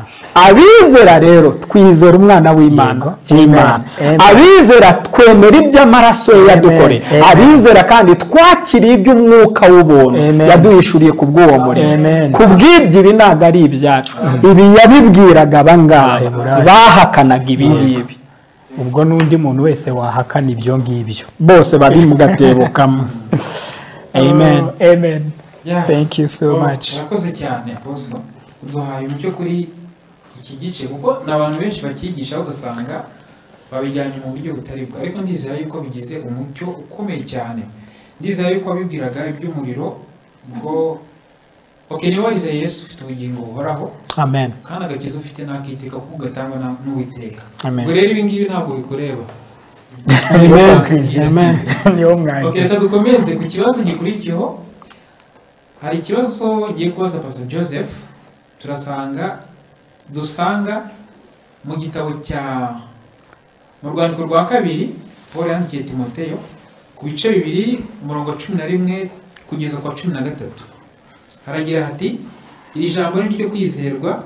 abizera rero twizera umwana w'imana Yego. imana Amen. abizera twemera ibyo amaraso ye yadukoreye Amen. abizera kandi twakiriye iby'umwuka w'ubuntu Amen. yaduhishuriye ku bw'uwo murimo Amen. ku bw'ibyo ibi ntabwo ari ibyacu ibi yabibwiraga abangaba Abaheburayo. bahakanaga ibi ngibi ubwo n'undi muntu wese wahakana ibyo ngibyo bose babimugatebukamo amen Oh, amen Yeah. thank you so Oh, much urakoze cyane boso uduhaye umucyo kuri iki gice kuko ni abantu benshi bacyigisha ugasanga babijyanye mu buryo butari bwo ariko ndizera yuko bigize umucyo ukomeye cyane ndizera yuko wabibwiraga iby'umuriro bwo okay niba wizeye yesu ufite ubugingo buhoraho amen kandi agakiza ufite n'akiteka kuko gatangwa na- n'uwiteka amen ubwo rero ibi ngibi ntabwo bikureba amen amen niho mwazi okay reka dukomeze ku kibazo gikurikiyeho hari ikibazo ngiye kubaza pastor joseph turasanga dusanga mu gitabo cya mu rwandiko rwa kabiri paul yandikiye timoteyo ku bice bibiri umurongo wa cumi na rimwe kugeza ku wa cumi na gatatu haragira hati iri jambo ni iryo kwizerwa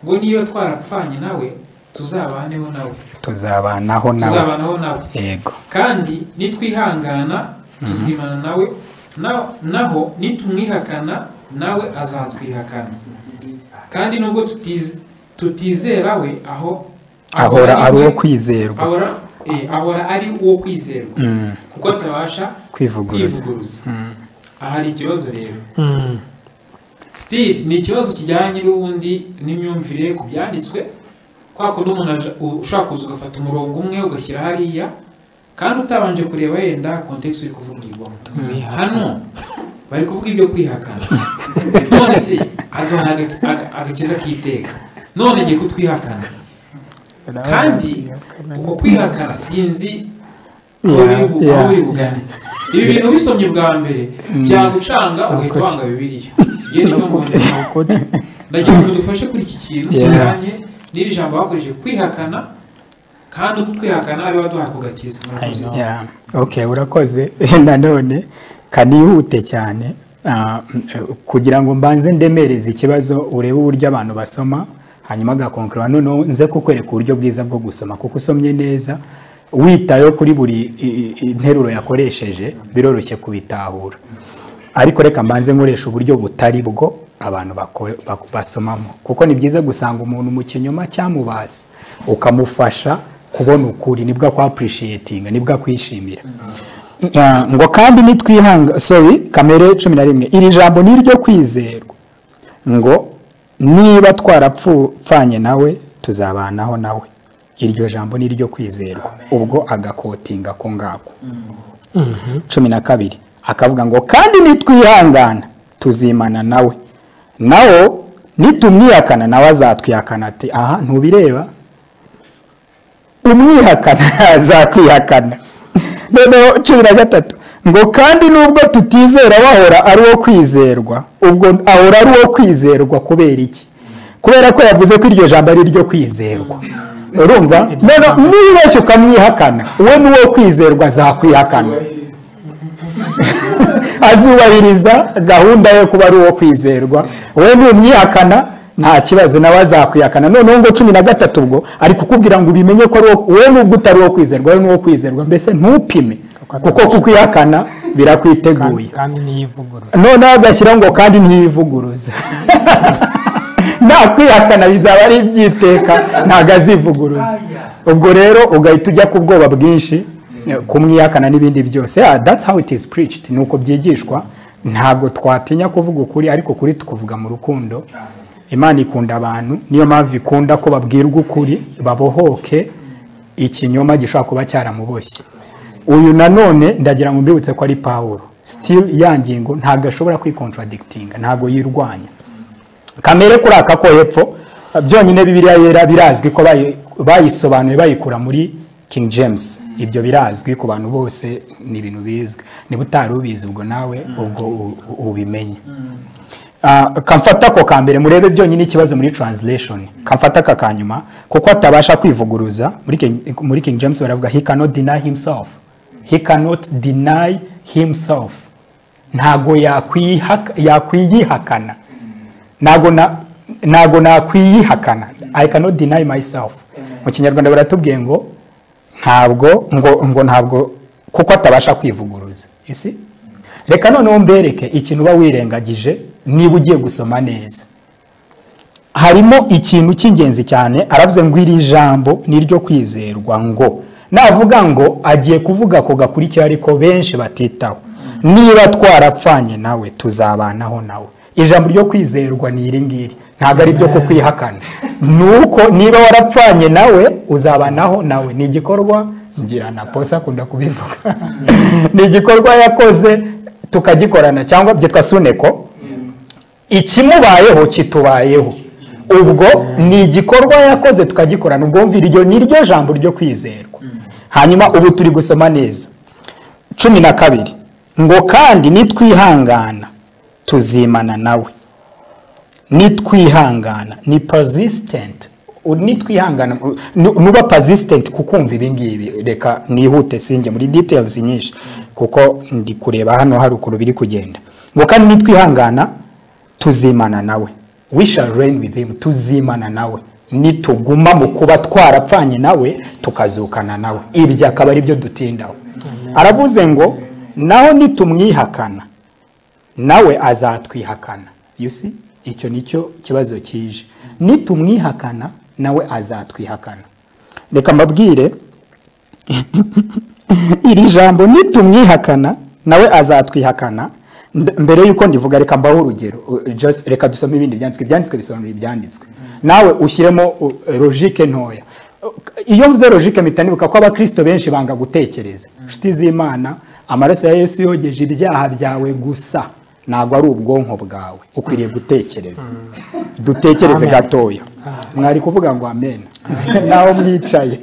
ngo niyo twarapfanye nawe tuzabaneho nawe tuzabanaho nawe tuzabanaho nawe yego kandi nitwihangana tuzimana nawe na- naho nitumwihakana nawe azatwihakana kandi nubwo tutiz- tutizera we aho ahora ari uwo we- kwizerwa ahora- eh, ahora ari uwo kwizerwa Mm, kuko atabasha kwivuguruza kwivuguruza Mm. aha hari ikibazo rero Mm. sitiri ni ikibazo kijyanye n'ubundi n'imyumvire ku byanditswe kwa kundi umuntu aja- u- ushobora kuza ugafata umurongo umwe ugashyira hariya kandi utabanje kureba yenda kontekisi uri kuvugirwamo hano bari kuvuga ibyo kwihakana none se aduha aga- aga- agakiza k'iteka none ngiye kutwihakana kandi uko kwihakana sinzi aho biri bu- aho biri bugane ibi bintu ubisomye bwa mbere byagucanga ugahita wanga bibiliya ngiye nicyo mbona ndagira ngo dufashe kuri iki kintu Yeah. kijyanye n'iri jambo bakoresheje kwihakana kandi uko twihakana ari baduha ku gakiza murakoze. Yeah. okay urakoze nanone kanihute cyane Ah, mm, kugira ngo mbanze ndemereze ikibazo urebe uburyo abantu basoma hanyuma agakonkura noneho nze kukwereka uburyo bwiza bwo gusoma kuko usomye neza witayeho kuri buri i- i- i- interuro yakoresheje biroroshye kubitahura ariko reka mbanze nkoresha uburyo butari bwo abantu bako- bako- basomamo kuko ni byiza gusanga umuntu mu kinyoma cyamubasa ukamufasha kubona ukuri nibwo akwapurishiyetinga nibwo akwishimira Ah, ngo kandi nitwihanga sorry kamere cumi na rimwe iri jambo ni iryo kwizerwa ngo niba twarapfanye nawe tuzabanaho nawe iryo jambo ni iryo kwizerwa ubwo agakotinga ko ngako cumi na kabiri akavuga ngo kandi nitwihangana tuzimana nawe nawo nitumwihakana nawe azatwihakana ati aha ntubireba umwihakana azakwihakana noneho cumi na gatatu ngo kandi nubwo tutizera bahora ari uwo kwizerwa ubwo ahora ari uwo kwizerwa kubera iki kubera ko yavuze ko iryo jambo ari iryo kwizerwa urumva none nibeshya ukamwihakana uwo ni uwo kwizerwa azakwihakana azubahiriza gahunda yo kuba ari uwo kwizerwa wowe numwihakana nta kibazo nawe azakwihakana noneho ngo cumi na gatatu ubwo ari kukubwira ngo ubimenye ko ari uwo- wowe nubwo utari uwo kwizerwa wowe ni uwo kwizerwa mbese ntupime kuko kukwihakana birakwiteguye kandi niyivugurura noneho agashyiraho ngo kandi ntiyivuguruza nta kwihakana bizaba ari iby'iteka ntabwo azivuguruza ubwo rero ugahita ujya ku bwoba bwinshi kumwihakana n'ibindi byose Yeah, that's how it is preached ni uko byigishwa ntabwo twatinya kuvuga ukuri ariko kuri tukuvuga mu rukundo imana ikunda abantu niyo mpamvu ikunda ko babwirwa ukuri babohoke ikinyoma gishobora kuba cyaramuboshye uyu nanone ndagira ngo mbibutse ko ari pawuro still ya ngingo ntabwo ashobora kwikontradikitinga ntabwo yirwanya kamere kuri aka ko hepfo byonyine bibiriya yera birazwi ko bayi- bayisobanuye bayikura muri king james ibyo birazwi ku bantu bose ni ibintu bizwi niba utari ubizi ubwo nawe ubwo u- u- ubimenye Ah, kamfata ako ka mbere murebe byonyine ikibazo muri translation kamfata aka ka nyuma kuko atabasha kwivuguruza muri King- muri king james baravuga he cannot deny himself he cannot deny himself ntago yakwihaka- yakwiyihakana ntago na ntago nakwiyihakana i cannot deny myself mu kinyarwanda baratubwiye ngo ntabwo ngo ngo ntabwo kuko atabasha kwivuguruza isi reka noneho mbereke ikintu uba wirengagije niba ugiye gusoma neza harimo ikintu cy'ingenzi cyane aravuze ngo iri jambo ni iryo kwizerwa ngo navuga ngo agiye kuvuga ako gakurikiye ariko benshi batitaho niba twarapfanye nawe tuzabanaho nawe ijambo ryo kwizerwa ni iri ngiri ntabwo ari ibyo kukwihakana ni uko niba warapfanye nawe uzabanaho nawe ni igikorwa ngira na posa akunda kubivuga ni igikorwa yakoze tukagikorana cyangwa byitwa suneko ikimubayeho kitubayeho ubwo ni igikorwa yakoze tukagikorana ubwumvire iryo ni ryo jambo ryo kwizerwa hanyuma ubu turi gusoma neza cumi na kabiri ngo kandi nitwihangana tuzimana nawe nitwihangana ni persistent U- nitwihangana nu- nuba persistent kukumva ibingibi reka nihute sinjye muri details nyinshi kuko ndi kureba hano haruguru biri kugenda ngo kandi nitwihangana tuzimana nawe we shall reign with him tuzimana nawe nituguma mu kuba twarapfanye nawe tukazukana nawe ibyo akaba ari byo dutindaho aravuze ngo naho nitumwihakana nawe azatwihakana you see icyo nicyo kibazo kije nitumwihakana nawe azatwihakana reka mbabwire iri jambo nitumwihakana nawe azatwihakana Nd- mbere yuko ndivuga reka mbaho urugero u- just reka dusome ibindi byanditswe ibyanditswe bisobanura ibyanditswe nawe ushyiremo u- logike ntoya iyo mvuze logike mpita nibuka ko abakristo benshi banga gutekereza inshuti z'imana amaraso ya yesu yogeje ibyaha byawe gusa ntabwo ari ubwonko bwawe ukwiriye gutekereza dutekereze gatoya mwari kuvuga ngo amen naho mwicaye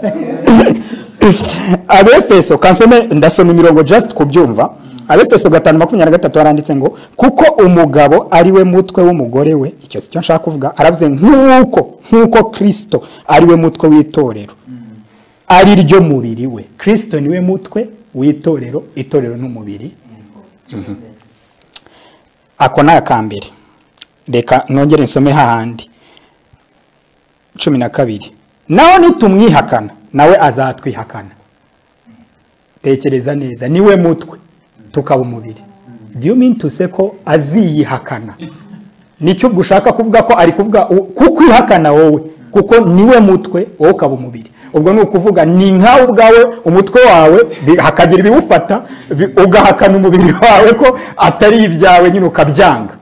abefeso kansome ndasoma imirongo just kubyumva abefeso gatanu makumyabiri na gatatu haranditse ngo kuko umugabo ari we mutwe w'umugore we icyo si cyo nshaka kuvuga aravuze nk'uko nk'uko kirisito ari we mutwe w'itorero ari ryo mubiri we kirisito ni we mutwe w'itorero itorero n'umubiri ako ni akambere reka nongere nsome hahandi cumi na kabiri naho nitumwihakana nawe azatwihakana tekereza neza niwe mutwe tukaba umubiri do you mean to say ko aziyihakana nicyo ubwo ushaka kuvuga ko ari kuvuga u- kuko ihakana wowe kuko niwe mutwe wowe ukaba umubiri ubwo ni ukuvuga ni nkawe ubwawe umutwe wawe bi- hakagira ibiwufata bi- ugahakana umubiri wawe ko atari ibyawe nyine ukabyanga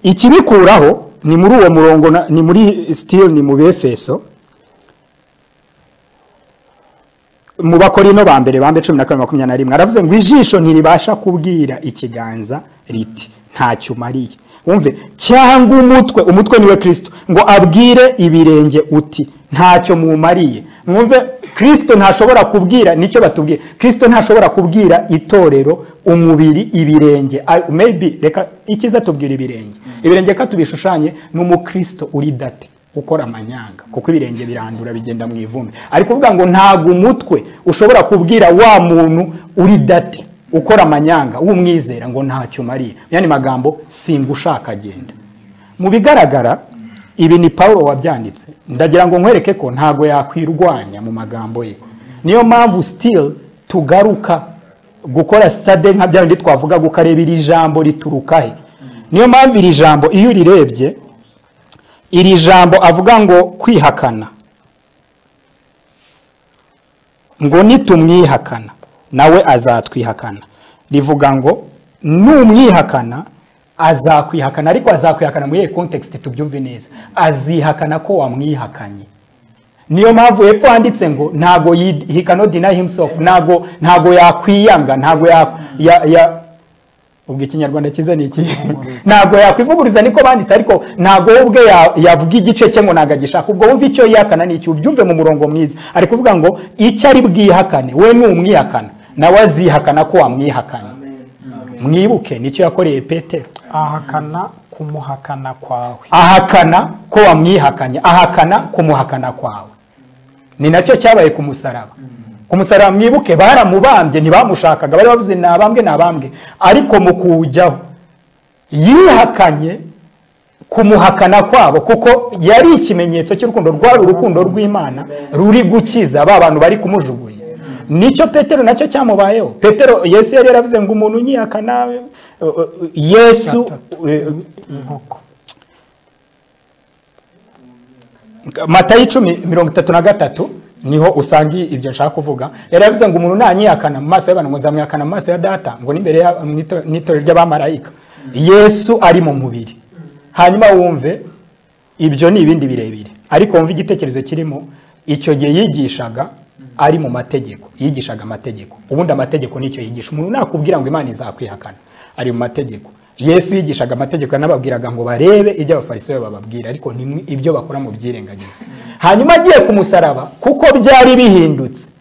ikibikuraho ni muri uwo murongo na- ni muri sitili ni mu befeso mu bakorino ba mbere ba mbere cumi na kabiri makumyabiri na rimwe aravuze ngo ijisho ntiribasha kubwira ikiganza riti ntacyo umariye wumve cyangwa umutwe umutwe niwe kirisito ngo abwire ibirenge uti ntacyo mumariye mwumve kirisito ntashobora kubwira nicyo batubwira kirisito ntashobora kubwira itorero umubiri ibirenge I- maybe reka ikiza tubwira ibirenge ibirenge ka tubishushanye ni umukristo uri date ukora amanyanga kuko ibirenge birandura bigenda mu ivumbi ari kuvuga ngo ntabwo umutwe ushobora kubwira wa muntu uri date ukora amanyanga w'umwizera ngo ntacyo umariye yani magambo singushaka agenda mu bigaragara ibi ni paul wabyanditse ndagira ngo nkwereke ko ntabwo yakwirwanya mu magambo ye niyo mpamvu still tugaruka gukora sitade nka bya bindi twavuga ukareba iri jambo rituruka he niyo mpamvu iri jambo iyo urirebye iri jambo avuga ngo kwihakana ngo nitumwihakana nawe azatwihakana rivuga ngo numwihakana azakwihakana ariko azakwihakana muri iyi kontekisiti tubyumve neza azihakana ko wamwihakanye niyo mpamvu hepfo handitse ngo ntago yi- he cannot deny himself ntago ntago yakwiyanga ntago ya, ya, ya ubwo ikinyarwanda cyiza ni iki ntabwo yakwivuguruza niko banditse ariko ntabwo we ubwe ya- yavuga igice cye ngo ntabwo agishaka ubwo wumva icyo yihakana ni iki ubyumve mu murongo mwiza ari kuvuga ngo icyo ari bwihakane we ni umwihakana nawe azihakana ko wamwihakanye mwibuke nicyo yakoreye petero ahakana kumuhakana kwawe ahakana ko wamwihakanye ahakana kumuhakana kwawe ni nacyo cyabaye ku musaraba ku musaraba mwibuke baramubambye ntibamushakaga bari bavuze ni abambwe ni abambwe ariko mu kuwujyaho yihakanye kumuhakana kwabo kuko yari ikimenyetso cy'urukundo rwari urukundo rw'imana ruri gukiza ba bantu bari kumujugunya nicyo petero nacyo cyamubayeho petero yesu yari yaravuze ngo umuntu unyihakana uh, uh, yesu uh, inkoko matayo icumi mirongo itatu na gatatu niho usanga ibyo nshaka kuvuga yari yavuze ngo umuntu nanyihakana mu maso y'abantu ngo nzamwihakana mu maso ya data ngo n'imbere ya- mu ito- mu itorero ry'abamarayika yesu ari mu mubiri hanyuma wumve ibyo ni ibindi birebire ariko wumve igitekerezo kirimo icyo gihe yigishaga ari mu mategeko yigishaga amategeko ubundi amategeko nicyo yigisha umuntu nakubwira ngo imana izakwihakana ari mu mategeko yesu yigishaga amategeko yanababwiraga ngo barebe ibyo abafarisayo bababwira ariko nimwe ibyo bakora mu byirengagiza hanyuma agiye ku musaraba kuko byari bihindutse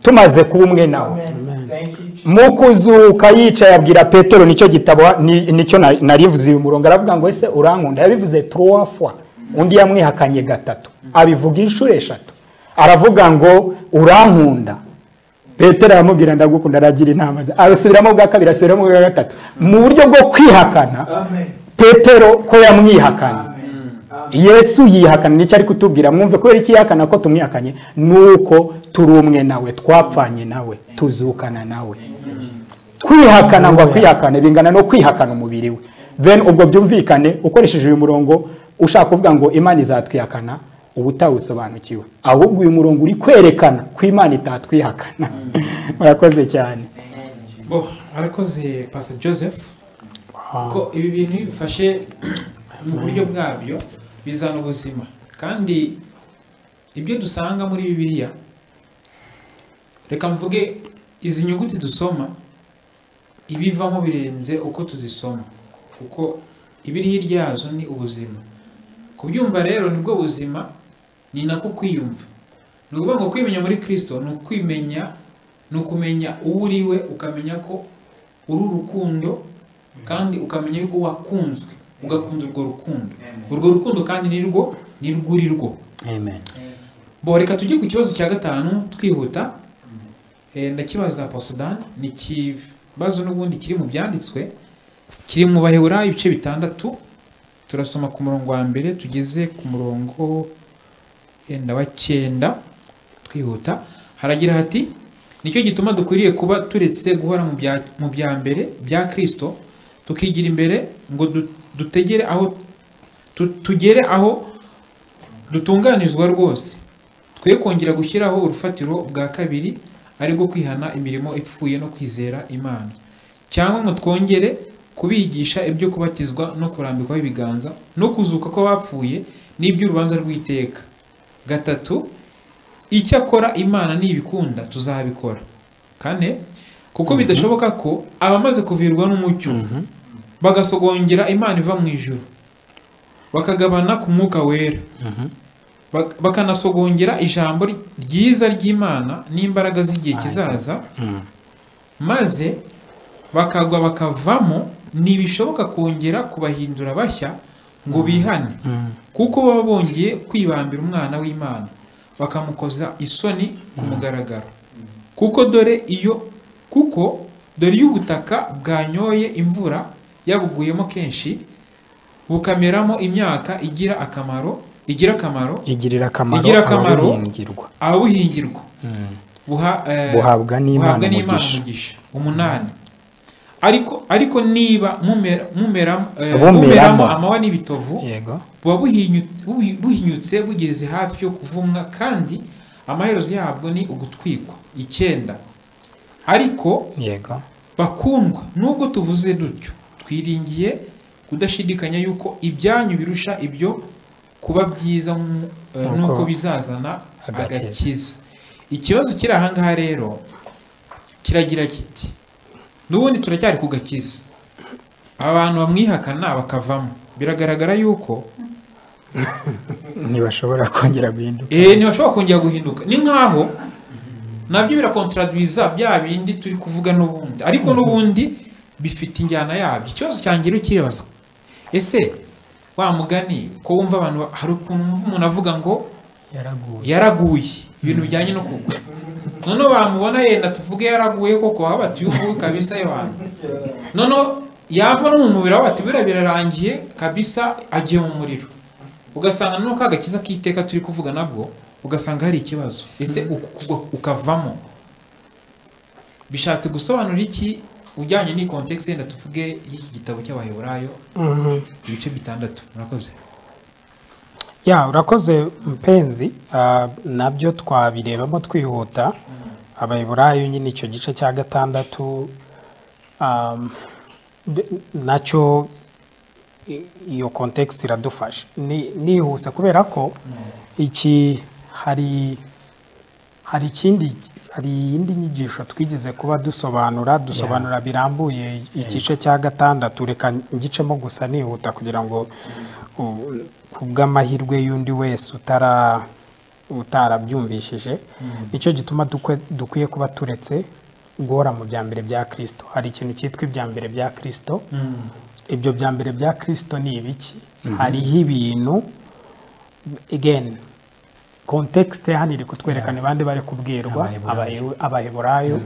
tumaze kuba umwe nawe Amen. Thank you, Jesus. mu kuzuka yicaye abwira petero nicyo gitabo ni- nicyo na- narivuze uyu murongo aravuga ngo ese urankunda yabivuze trois fois undi yamwihakanye gatatu abivuga inshuro eshatu aravuga ngo urankunda petero aramubwira ndagukunda aragira inama ze arasubiramo bwa kabiri asubiramo bwa gatatu mu buryo bwo kwihakana Amen. petero ko yamwihakanye Amen. Amen. yesu yihakana nicyo ari kutubwira mwumve kubera iki yihakana ko tumwihakanye nuko turi umwe nawe twapfanye nawe tuzukana nawe kwihakana ngo kwihakane bingana no kwihakana umubiri we then ubwo byumvikane ukoresheje uyu murongo ushaka kuvuga ngo imana izatwihakana uba utawusobanukiwe ahubwo uyu murongo uri kwerekana ko imana itatwihakana murakoze cyane bo arakoze pastor joseph ko ibi bintu iyo bifashe mu buryo bwabyo bizana ubuzima kandi ibyo dusanga muri bibiliya reka mvuge izi nyuguti dusoma ibivamo birenze uko tuzisoma kuko ibiri hirya yazo ni ubuzima kubyumva rero nibwo buzima ni nako kwiyumva ni ukuvuga ngo kwimenya muri kirisito ni ukwimenya ni ukumenya uwo uri we ukamenya ko uri urukundo kandi ukamenya yuko wakunzwe ugakunda urwo rukundo urwo rukundo kandi ni rwo ni rwo uri rwo amen bo reka tujye ku kibazo cya gatanu twihuta Eh, ndakibaza posudan ni ikibazo n'ubundi kiri mu byanditswe kiri mu baheburayo ibice bitandatu turasoma ku murongo wa mbere tugeze ku murongo wenda wa cyenda twihuta haragira hati nicyo gituma dukwiriye kuba turetse guhora mu bya- mu bya mbere bya kirisito tukigira imbere ngo du- dutegere aho tu- tugere aho dutunganizwa rwose twe kongera gushyiraho urufatiro bwa kabiri ari rwo kwihana imirimo ipfuye no kwizera imana cyangwa ngo twongere kubigisha ibyo kubatizwa no kurambikwaho ibiganza no kuzuka kw'abapfuye n'iby'urubanza rw'iteka gatatu icyakora imana nibikunda tuzabikora kane kuko bidashoboka ko abamaze kuvirwa n'umucyo bagasogongera imana iva mu ijuru bakagabana ku mwuka wera Bak- bakanasogongera ijambo ry- ryiza ry'imana n'imbaraga z'igihe kizaza maze bakagwa bakavamo ntibishoboka kongera kubahindura bashya ngo bihane kuko baba bongeye kwibambira umwana w'imana bakamukoza isoni ku mugaragaro kuko dore iyo kuko dore iyo ubutaka bwanyoye imvura yabuguyemo kenshi bukameramo imyaka igira akamaro igira akamaro igirira akamaro Igira akamaro. ababuhingirwa ababuhingirwa Mm. buha- eh, buhabwa n'imana buhabwa n'imana umugisha umugisha umunani ariko ariko niba mumera- mumera- eh, Bumeramo. bumeramo amahwa n'ibitovu yego buba buhinyu- buhi- buhinyutse bugeze hafi yo kuvumwa kandi amaherezo yabwo ni ugutwikwa icyenda ariko yego bakundwa nubwo tuvuze dutyo twiringiye kudashidikanya yuko ibyanyu birusha ibyo kuba byiza mu- eh, Nuko nuko bizazana agakiza. agakiza ikibazo kiri ahangaha rero kiragira kiti n'ubundi turacyari ku gakiza abantu bamwihakana bakavamo biragaragara yuko ntibashobora kongera guhinduka eh ntibashobora kongera guhinduka ni nkaho nabyo birakontradwiza bya bindi turi kuvuga n'ubundi ariko n'ubundi bifite injyana yabyo ikibazo cyanjye rero kiribaza ese wa mugani ko wumva abantu ba- hari ukuntu wumva umuntu avuga ngo yaraguye yaraguye ibintu bijyanye no kugwa noneho bamubona yenda tuvuge yaraguye koko baba bati uyu nguyu kabisa y'abantu noneho yava no mu mubiri aho bati biriya birarangiye kabisa agiye mu muriro ugasanga noneho ka gakiza k'iteka turi kuvuga nabwo ugasanga hari ikibazo ese uku kugwa ukavamo bishatse gusobanura iki ujyanye n'iyi kontekisi yenda tuvuge y'iki gitabo cy'abaheburayo ibice bitandatu murakoze ya urakoze mpenzi Ah, nabyo twabirebamo twihuta abayiburayo nyine icyo gice cya gatandatu um, de- nacyo i- iyo kontekisiti iradufasha Ni- nihuse kubera ko iki hari hari ikindi hari iyindi nyigisho twigeze kuba dusobanura dusobanura birambuye igice cya gatandatu reka ngicemo gusa nihuta kugira ngo u- ku bw'amahirwe y'undi wese utara utarabyumvishije nicyo gituma dukwe- dukwiye kuba turetse guhora mu bya mbere bya kirisito hari ikintu cyitwa ibya mbere bya kirisito ibyo bya mbere bya kirisito ni ibiki hariho ibintu again kontekisite hano iri kutwereka ni bande bari kubwirwa Abahe- abaheburayo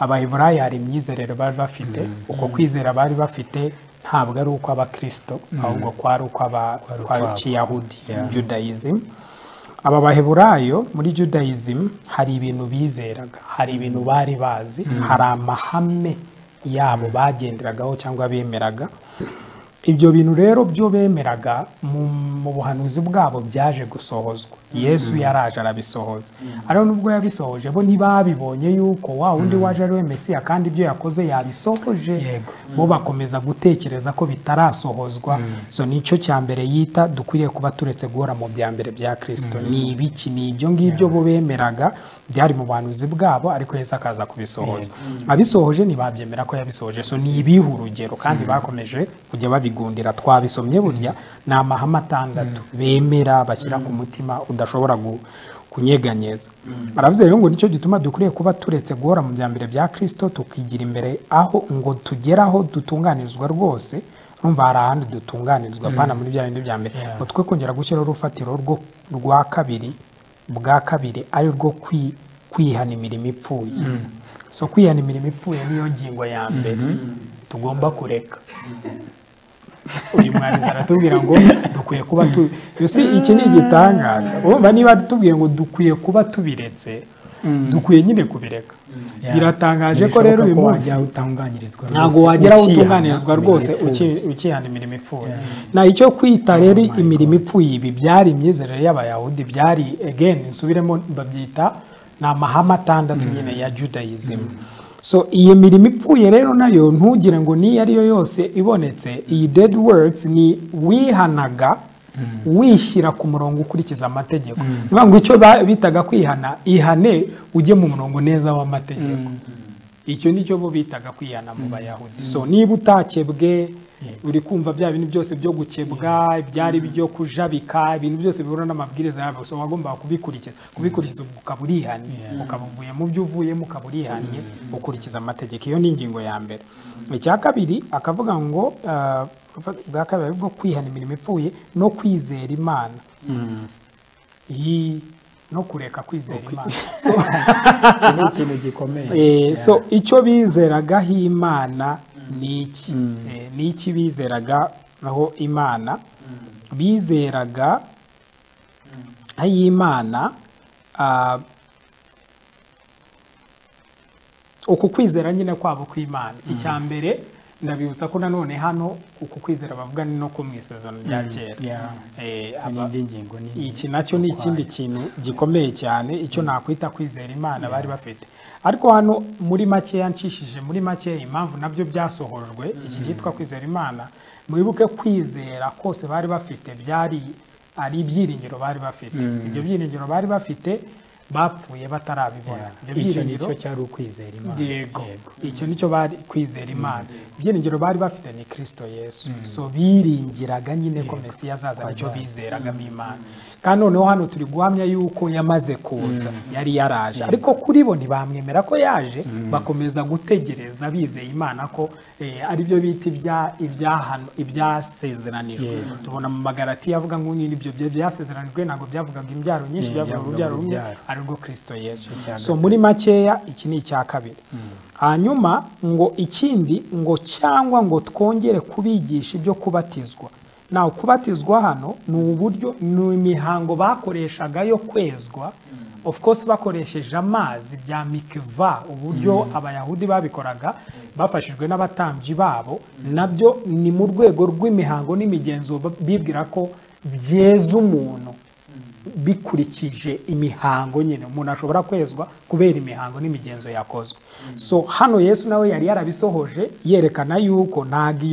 abaheburayo hari imyizerere bari bafite uko kwizera bari bafite ntabwo ari uko abakristo ahubwo kwari uko aba- kwari kiyahudi judaism aba baheburayo muri judaism hari ibintu bizeraga hari ibintu bari bazi hari amahame yabo bagenderagaho cyangwa bemeraga ibyo bintu rero byo bemeraga mu mu buhanuzi bwabo byaje gusohozwa yesu yaraje arabisohoza ariko nubwo yabisohoje bo ntibabibonye yuko wa wundi waje ari we mesiya kandi ibyo yakoze yabisohoje bo bakomeza gutekereza ko bitarasohozwa so nicyo cya mbere yita dukwiriye kuba turetse guhora mu bya mbere bya kirisito ni ibiki ni ibyo ngibyo bo bemeraga byari mu buhanuzi bwabo ariko yesu akaza kubisohoza abisohoje ntibabyemera ko yabisohoje so ni ibihe urugero kandi bakomeje kujya babigundira twabisomye burya ni amahame atandatu bemera bashyira ku mutima udashobora gu- kunyeganyeza aravuze rero ngo nicyo gituma dukwiriye kuba turetse guhora mu byambere bya kirisito tukigira imbere aho ngo tugere aho dutunganirizwa rwose urumva hari ahandi dutunganirizwa apana muri bya bindi bya mbere ngo twe kongera gushyiraho urufatiro rwo- rwa kabiri bwa kabiri ari rwo kwi- kwihana imirimo ipfuye so kwihana imirimo ipfuye niyo ngingo ya mbere tugomba kureka uyu mwarimu aratubwira ngo dukwiye kuba tu You see, iki ni igitangaza urumva niba tubwiye ngo dukwiye kuba tubiretse dukwiye nyine kubireka biratangaje ko rero uyu munsi wajya utunganirizwa ntabwo wagera aho utunganirizwa rwose uki- ukihana imirimo ipfuye na icyo kwita rero imirimo ipfuye ibi byari imyizerere y'abayahudi byari again nsubiremo babyita ni amahame atandatu nyine ya judaism so iyi mirimo ipfuye rero nayo ntugire ngo n'iyo ariyo yose ibonetse iyi dead words ni wihanaga wishyira ku murongo ukurikiza amategeko ni ukuvuga ngo icyo ba- bitaga kwihana ihane ujye mu murongo neza w'amategeko icyo ni cyo bo bitaga kwihana mu bayahudi so niba utakebwe uri kumva bya bintu byose byo gukebwa ibyari byo kujabika ibintu byose bihura n'amabwiriza yabo so wagombaga kubikurikiza kubikurikiza ubu ukaba urihannye ukaba uvuye mu byo uvuyemo ukaba urihannye ukurikiza amategeko iyo ni ingingo ya mbere icya kabiri akavuga ngo ah, bwa kabiri bwo kwihana imirimo ipfuye no kwizera imana Iyi- no kureka kwizera imana iki ni ikintu gikomeye Eh, so icyo bizeragaho imana ni iki Eh, ni iki bizeraga aho imana bizeraga aho imana ah, uku kwizera nyine kwabo kw'imana icya mbere ndabibutsa ko nanone hano uku kwizera bavuga ni no ko mu isezerano rya kera Yeah. Eh, Hari aba- indi ngingo nini iki nacyo ni ikindi kintu gikomeye cyane icyo nakwita kwizera imana bari bafite ariko hano muri makeya nshishije muri makeya impamvu nabyo byasohojwe iki cyitwa kwizera imana mwibuke kwizera kose bari bafite byari ari ibyiringiro bari bafite ibyo byiringiro bari bafite bapfuye batarabibona ibyo icyo byiringiro nicyo cyari ukwizera imana yego icyo nicyo bari kwizera imana ibyiringiro bari bafite ni kirisito yesu so biringiraga nyine ko mesiya azaza nicyo bizeraga mu imana kandi noneho hano turi guhamya yuko yamaze kuza yari yaraje ariko kuri bo ntibamwemera ko yaje bakomeza gutegereza bizeye imana ko eh, ari byo bita ibya- ibyahano- ibyasezeranijwe tubona mu magarati yavuga ngo nyine ibyo bya- byasezeranijwe ntabwo byavugaga imbyaro nyinshi byavugaga urubyaro rumwe ari rwo kirisito yesu so muri makeya iki ni icya kabiri hanyuma ngo ikindi ngo cyangwa ngo twongere kubigisha ibyo kubatizwa nawe kubatizwa hano ni uburyo ni imihango bakoreshaga yo kwezwa of course bakoresheje amazi bya mikiva uburyo abayahudi babikoraga bafashijwe n'abatambyi babo nabyo ni mu rwego rw'imihango n'imigenzo ba- bibwira ko byeza umuntu bikurikije imihango nyine umuntu ashobora kwezwa kubera imihango n'imigenzo yakozwe so hano yesu nawe yari yarabisohoje yerekana yuko ntabwo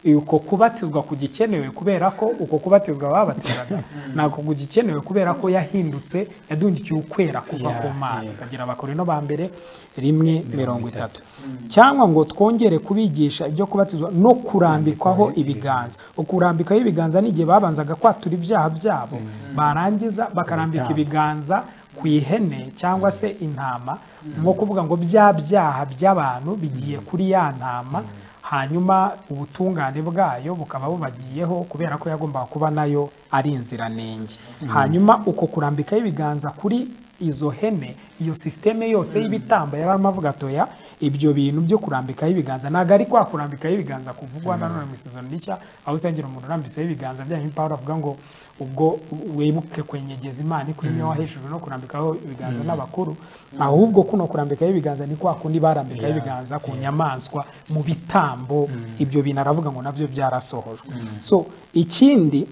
iyo uko kubatizwa kugikenewe kubera ko uko kubatizwa babatizwaga ntabwo kugikenewe kubera ko yahindutse yadungikiye ukwera kuva Yeah, ku mana yeah. bagira abakorino ba mbere rimwe mirongo itatu cyangwa ngo twongere kubigisha ibyo kubatizwa no kurambikwaho ibiganza ukurambikaho ibiganza ni igihe babanzaga kwatura ibyaha byabo barangiza bakarambika Ibitambo. ibiganza ku ihene cyangwa se intama nko kuvuga ngo bya byaha by'abantu bigiye kuri ya ntama hanyuma ubutungane bwayo bukaba bubagiyeho kubera ko yagombaga kuba nayo ari inziranenge hanyuma uko kurambikaho ibiganza kuri izo hene iyo sisiteme yose y'ibitamba yari arimo avuga atoya ibyo bintu byo kurambikaho ibiganza ntabwo ari kwa kurambikaho ibiganza kuvugwa na none mu isezerano rishya aho usengera umuntu urambiseho ibiganza byanyu pawulo avuga ngo ubwo wibuke kwenyegeza imana ikurimo hejuru no kurambikaho ibiganza n'abakuru ahubwo kuno kurambikaho ibiganza ni kwa kundi barambikaho ibiganza ku nyamaswa mu bitambo ibyo bintu aravuga ngo nabyo byarasohojwe so ikindi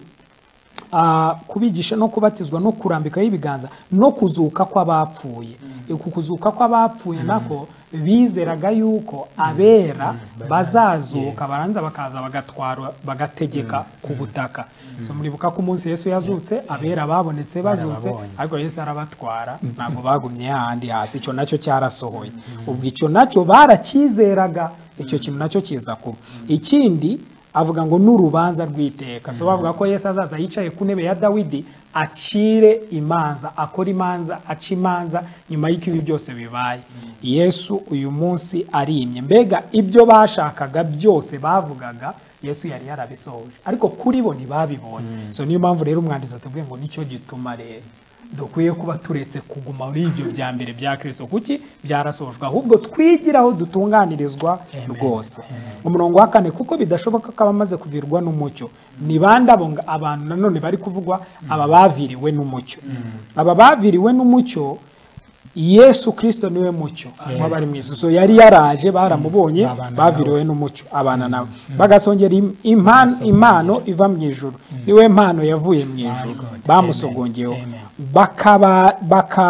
ah, kubigisha no kubatizwa no kurambikaho ibiganza no kuzuka kw'abapfuye uku kuzuka kw'abapfuye nako bizeraga yuko abera bazazuka baranza bakaza bagatwara bagategeka ku butaka so muribuka ko umunsi yesu yazutse abera babonetse bazutse Barabonye. ariko yesu arabatwara ntabwo bagumye hahandi hasi icyo nacyo cyarasohoye ubwo icyo nacyo baracyizeraga icyo kintu nacyo kiza kuba ikindi avuga ngo n'urubanza rw'iteka so bavuga ko yesu azaza yicaye ku ntebe ya dawidi acire imanza akora imanza aca imanza nyuma y'uko ibi byose bibaye yesu uyu munsi arimye mbega ibyo bashakaga byose bavugaga yesu yari yarabisohoje ariko kuri bo ntibabibonye so niyo mpamvu rero umwanditsi atubwiye ngo nicyo gituma rero dukwiye kuba turetse kuguma muri ibyo bya mbere bya kirisito kuki byarasojwe ahubwo twigira aho dutunganirizwa rwose umurongo wa kane kuko bidashoboka ko abamaze kuvirwa n'umucyo ni bande abo nga- abantu nanone bari kuvugwa aba baviriwe n'umucyo aba baviriwe n'umucyo yesu kirisito niwe mucyo nk'abari mu isuso yari yaraje baramubonye Babana baviriwe n'umucyo abana nawe bagasongera im- impan- impano iva mu ijoro niwe mpano yavuye mu ijoro God. bamusogongeyeho Amen. Amen. bakaba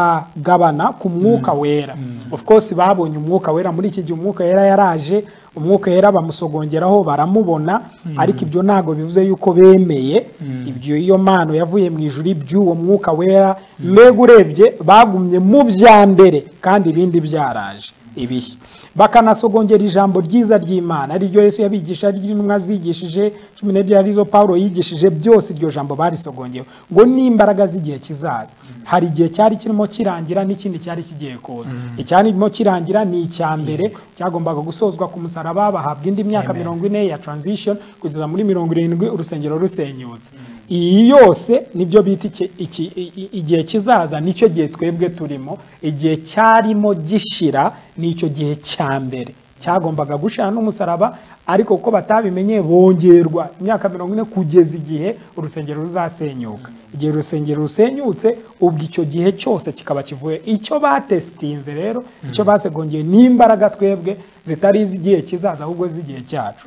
bakagabana ku mwuka wera of course babonye umwuka wera muri iki gihe umwuka wera yaraje umwuka wera bamusogongeraho baramubona ariko ibyo ntabwo bivuze yuko bemeye ibyo iyo mpano yavuye mu ijuru iby'uwo mwuka wera mbega urebye bagumye mu bya mbere kandi ibindi byaraje ibishya bakanasogongera ijambo ryiza ry'imana ariryo yesu yabigisha ry'intumwa zigishije cumi n'ebyiri arizo pawulo yigishije byose iryo jambo barisogongyeho ngo n'imbaraga z'igihe kizaza hari igihe cyari kirimo kirangira n'ikindi cyari kigiye kuza icyarimo kirangira ni icya mbere cyagombaga gusozwa ku musaraba bahabwa indi myaka mirongo ine ya transition kugeza muri mirongo irindwi urusengero rusenyutse iyi yose nibyo bita iki- iki- i- i- igihe kizaza nicyo gihe twebwe turimo igihe cyarimo gishira nicyo gihe cya mbere cyagombaga gushira n'umusaraba ariko kuko batabimenye bongerwa imyaka mirongo ine kugeza igihe urusengero ruzasenyuka igihe urusengero rusenyutse ubwo icyo gihe cyose kikaba kivuye icyo batesitinze rero icyo basegongeye n'imbaraga twebwe zitari iz'igihe kizaza ahubwo z'igihe cyacu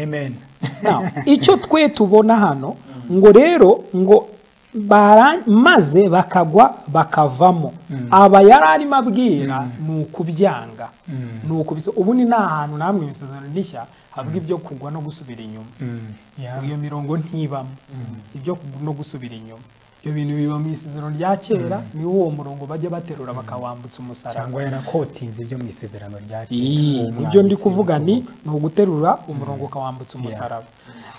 amen Now, icyo twe tubona hano ngo rero ngo bara- maze bakagwa bakavamo aba yari arimo abwira ni ukubyanga ni ukubisa ubu ni nta hantu na hamwe mu isezerano rishya havuga ibyo kugwa no gusubira inyuma iyo mirongo ntibamo ibyo kugwa no gusubira inyuma ibyo bintu biba mu isezerano rya kera ni uwo murongo bajya baterura bakawambutsa umusaraba cyangwa yarakotinze ibyo mu isezerano rya Iyi, uwo ibyo ndi mwanditsi kuvuga ni ni uguterura umurongo ukawambutsa umusaraba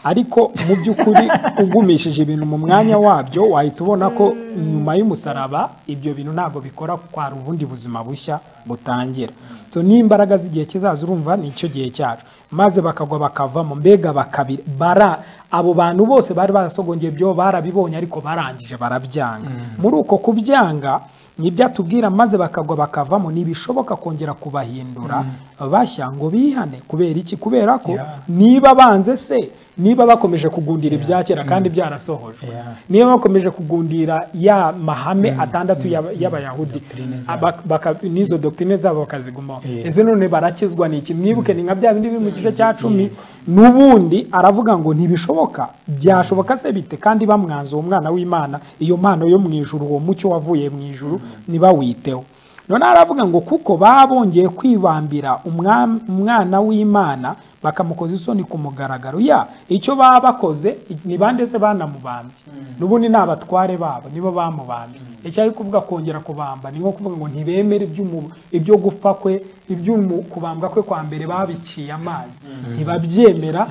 ariko mu by'ukuri ugumishije ibintu mu mwanya wabyo wahita ubona ko nyuma y'umusaraba ibyo bintu ntabwo bikora kuko hari ubundi buzima bushya butangira so n'imbaraga z'igihe kizaza urumva ni icyo gihe cyacu maze bakagwa bakavamo mbega bakabira bara abo bantu bose bari barasogongeye ibyo barabibonye ariko barangije barabyanga muri uko kubyanga nibyo atubwira maze bakagwa bakavamo ntibishoboka kongera kubahindura bashya ngo bihane kubera iki kubera ko niba banze se niba bakomeje kugundira ibya kera kandi byarasohojwe niba bakomeje kugundira ya mahame atandatu y'aba- y'abayahudi aba- baka- n'izo doktrine zabo bakazigumaho Yeah. ese none barakizwa ni iki mwibuke ni nka bya bindi biri mu gice cya cumi n'ubundi aravuga ngo ntibishoboka byashoboka se bite kandi bamwanze uwo mwana w'imana iyo mpano yo mu ijuru uwo mucyo wavuye mu ijuru ntibawiteho none aravuga ngo kuko babongeye kwibambira umwa- umwana w'imana bakamukoza isoni ku mugaragaro ya icyo baba bakoze i- ni bande se banamubambye n'ubundi ni abatware babo nibo bamubambye icyo ari kuvuga kongera kubamba ni nko kuvuga ngo ntibemere iby'umu- ibyo gupfa kwe iby'umu- kubambwa kwe kwa mbere babiciye amazi ntibabyemera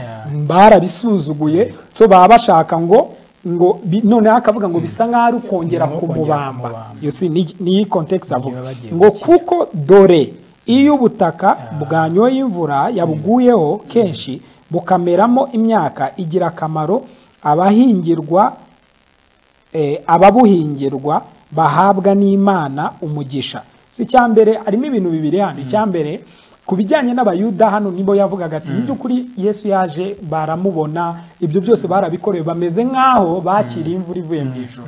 barabisuzuguye so baba bashaka ngo ngo bi- noneho akavuga ngo bisa nk'aho ari ukongera Ni nko kongera kumubamba kumubamba. you see, ni- niyi kontekisi avuga Niyo bagiye ngo gukira. kuko dore iyo ubutaka bwanyoye imvura yabuguyeho kenshi bukameramo imyaka igira akamaro abahingirwa eh, ababuhingirwa bahabwa n'imana umugisha si icya mbere harimo ibintu bibiri hano icya mbere ku bijyanye n'abayuda hano nibo yavugaga ati mu by'ukuri yesu yaje baramubona ibyo byose barabikorewe bameze nk'aho bakiriye imvura ivuye mu ijuru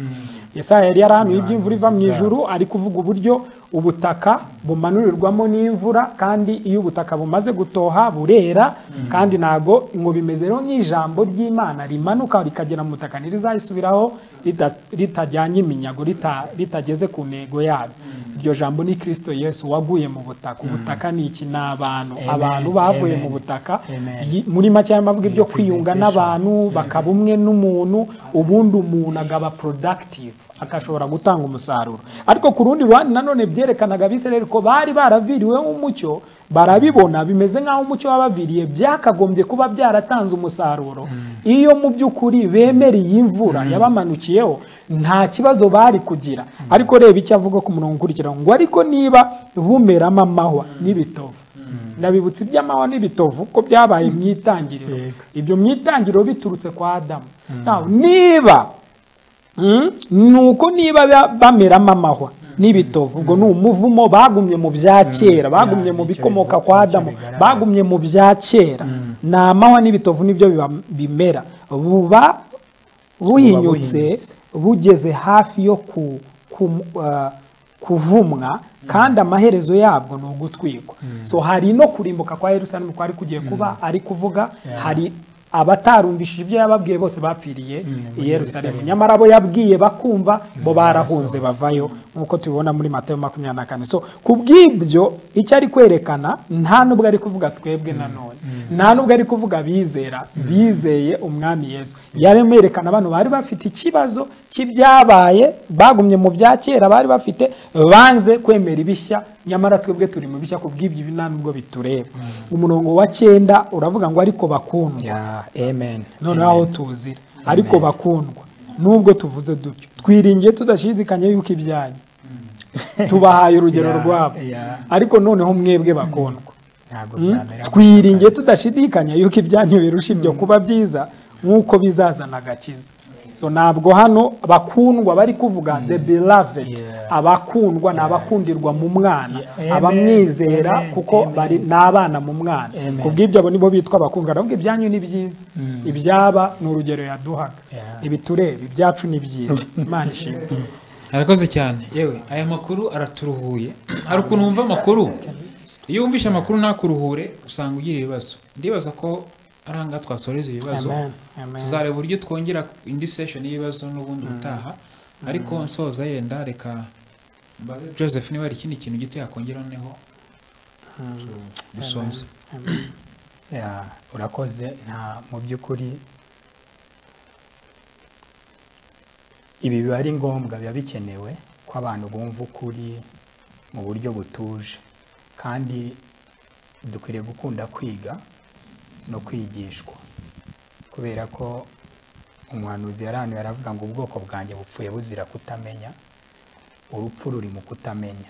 yesaya yari yarahanuye iby'imvura iva mu ijuru ari kuvuga uburyo ubutaka bumanurirwamo n'imvura kandi iyo ubutaka bumaze gutoha burera kandi ntago ngo bimeze rero nk'ijambo ry'imana rimanuka rikagera mu butaka ntirizayisubiraho rida- ritajyanye iminyago rita- ritageze ku ntego yaryo iryo jambo ni kirisito yesu waguye mu butaka ubutaka ni iki ni abantu Amen, abantu bavuye mu amen, butaka amen. Yi- muri make aya mavuga ibyo kwiyunga Representation. n'abantu bakaba umwe n'umuntu ubundi umuntu agaba productive agashobora gutanga umusaruro ariko ku rundi ruhande nanone byerekanaga abisirayeli ko bari baraviriweho umucyo barabibona bimeze nk'aho umucyo wabaviriye byakagombye kuba byaratanze umusaruro iyo mu by'ukuri bemera iyi mvura yabamanukiyeho nta kibazo bari kugira ariko reba icyo avuga ku murongo ukurikira ngo ariko niba bumeramo amahwa n'ibitovu ndabibutsa iby'amahwa n'ibitovu ko byabaye mu itangiriro Yego. ibyo mu itangiriro biturutse kwa adamu Now, niba Mm, ni uko niba ba- bameramo amahwa n'ibitovu ubwo ni umuvumo bagumye mu bya kera bagumye mu icyo bikomoka bivuga- kwa icyo adamu bigaragaza. bagumye mu bya kera ni amahwa n'ibitovu nibyo biba- bimera buba buhinyutse buhinyutse. bugeze hafi yo ku- ku- ah, kuvumwa kandi amaherezo yabwo ni ugutwikwa so hari no kurimbuka kwa yerusalemu kwari kugiye kuba ari kuvuga hari abatarumvishije ibyo yababwiye bose bapfiriye i yerusalemu nyamara abo yabwiye bakumva bo barahunze bavayo nk'uko tubibona muri matayo makumyabiri na kane so ku bw'ibyo icyo ari kwerekana nta nubwo ari kuvuga twebwe nanone nta nubwo ari kuvuga bizera bizeye umwami yesu yaremerekana abantu bari bafite ikibazo cy'ibyabaye bagumye mu bya kera bari bafite banze kwemera ibishya nyamara twebwe turi mu bishya ku bw'ibyo ibi nta nubwo bitureba umurongo wa cyenda uravuga ngo ariko bakundwa Yeah, amen. noneho aho tuzira ariko bakundwa nubwo tuvuze dutyo twiringiye tudashidikanya yuko ibyanyu tubahaye urugero Yeah, rwabo yeah. ariko noneho mwebwe bakundwa Ntabwo Mm. byamera twiringiye tudashidikanya yuko ibyanyu birusha ibyo kuba byiza nk'uko bizazana agakiza so ntabwo hano bakundwa bari kuvuga the beloved Yeah. abakundwa ni abakundirwa mu mwana Yeah. abamwizera Amen. kuko Amen. bari ni abana mu mwana Amen. ku bw'ibyo abo nibo bitwa abakundwa aravuga ibyanyu ni byiza ibyaba ni urugero yaduhaga Yeah. ibitureba ibyacu ni byiza imana ishimwe arakoze cyane yewe aya makuru araturuhuye hari ukuntu wumva amakuru iyo wumvishe amakuru ntakuruhure usanga ugira ibibazo ndibaza ko ari ahangaha twasoreza ibibazo Amen. Amen. tuzareba uburyo twongera indi sesheni y'ibibazo n'ubundi butaha ariko nsoza yenda reka mbaze joseph niba hari ikindi kintu gito yakongera noneho dusoze Yeah, urakoze nta mu by'ukuri ibi biba ari ngombwa biba bikenewe ko abantu bumva ukuri mu buryo butuje kandi dukwiriye gukunda kwiga no kwigishwa kubera ko umuhanuzi yarahanuye aravuga ngo ubwoko bwanjye bupfuye buzira kutamenya urupfu ruri mu kutamenya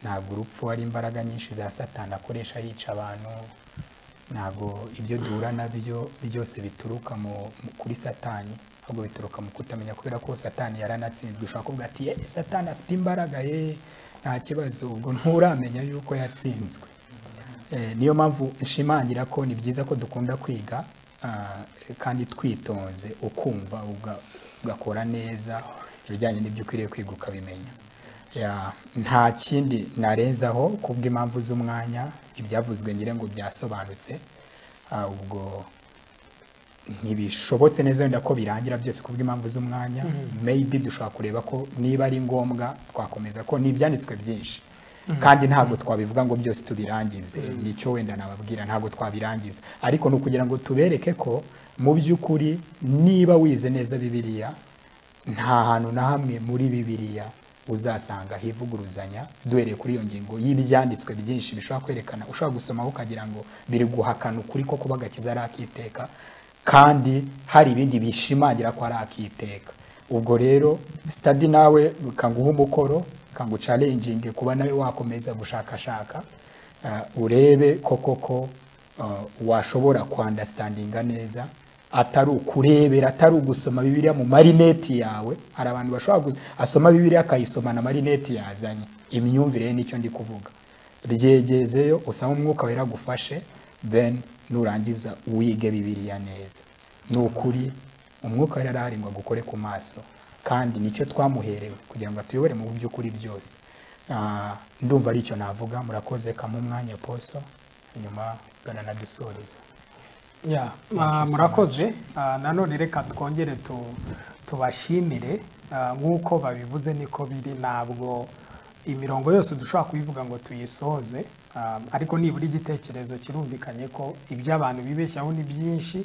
ntabwo urupfu ari imbaraga nyinshi za satani akoresha yica abantu ntabwo ibyo duhura nabyo byose bituruka mu, mu- kuri satani ahubwo bituruka mu kutamenya kubera ko satani yaranatsinzwe ushobora kuvuga ati "Eh, satani afite imbaraga ye nta kibazo ubwo nturamenya yuko yatsinzwe Eh, niyo mpamvu nshimangira ko ni byiza ko dukunda kwiga ah, kandi twitonze ukumva uga- ugakora neza ibijyanye n'ibyo ukwiriye kwiga ukabimenya Ya, nta kindi narenzaho kubw'impamvu z'umwanya ibyavuzwe ngira ngo byasobanutse Ah, ubwo ntibishobotse neza wenda ko birangira byose kubw'impamvu z'umwanya maybe dushobora kureba ko niba ari ngombwa twakomeza ko ni ibyanditswe byinshi kandi ntabwo twabivuga ngo byose tubirangize nicyo wenda nababwira ntabwo twabirangiza ariko ni ukugira ngo tubereke ko mu by'ukuri niba wize neza bibiliya nta hantu na hamwe muri bibiliya uzasanga hivuguruzanya duhereye kuri iyo ngingo y'ibyanditswe byinshi bishobora kwerekana ushobora gusomaho ukagira ngo biri guhakana ukuri ko kuba agakiza ari akiteka kandi hari ibindi bishimangira ko ari akiteka ubwo rero sitadi nawe kanguha umukoro kangucarenginge kuba nawe wakomeza gushakashaka eh, urebe koko ko eh, washobora kwandasitandinga neza atari ukurebera atari ugusoma bibiliya mu marineti yawe hari abantu bashobora asoma bibiliya akayisoma na marineti yazanye imyumvire ye nicyo ndi kuvuga byegezeyo usaba umwuka wera agufashe then nurangiza wige bibiliya neza ni ukuri umwuka wera arahari ngo agukore ku maso kandi nicyo twamuherewe kugira ngo atuyobore mu by'ukuri byose Ah, ndumva aricyo navuga murakoze kamwe umwanya poso nyuma gananadusoreza ya ah, murakoze Ah, nanone reka twongere tu- tubashimire Ah, nk'uko babivuze niko biri ntabwo imirongo yose dushobora kubivuga ngo tuyisohoze Ah, ariko nibura igitekerezo kirumvikanye ko ibyo abantu bibeshyaho ni byinshi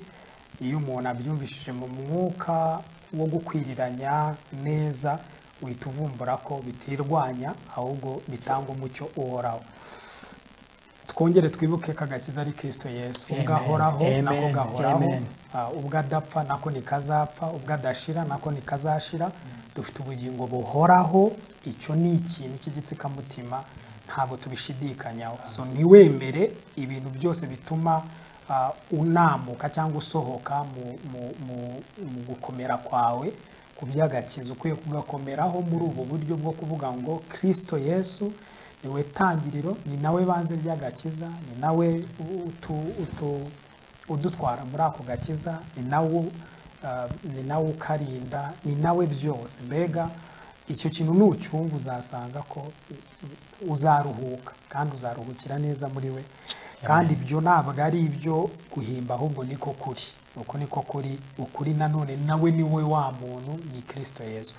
iyo umuntu abyumvishije mu mwuka wo gukwiriranya neza uhita uvumbura ko bitirwanya ahubwo bitanga umucyo uhoraho twongere twibuke ko agakiza ari kirisito yesu ubwo Amen, ahoraho nako amen, gahoraho amen. Ah, ubwo adapfa nako nikazapfa ubwo adashira nako nikazashira dufite ubugingo buhoraho icyo ni ikintu cy'igitsikamutima ntabwo tubishidikanyaho so ntiwemere ibintu byose bituma ah, unamuka cyangwa usohoka mu- mu- mu- mu gukomera kwawe ku by'agakiza ukwiye kugakomeraho muri ubu buryo bwo kuvuga ngo kirisito yesu niwe tangiriro ni nawe banze ry'agakiza ni nawe utu- utu- udutwara muri ako gakiza ni nawe uh, ni nawe ukarinda ni nawe byose mbega icyo kintu nucyumva uzasanga ko u- uzaruhuka kandi uzaruhukira neza muri we kandi ibyo ntabwo ari ibyo guhimba ahubwo niko kuri uko niko kuri ukuri nanone nawe ni we wa muntu ni kirisito yezu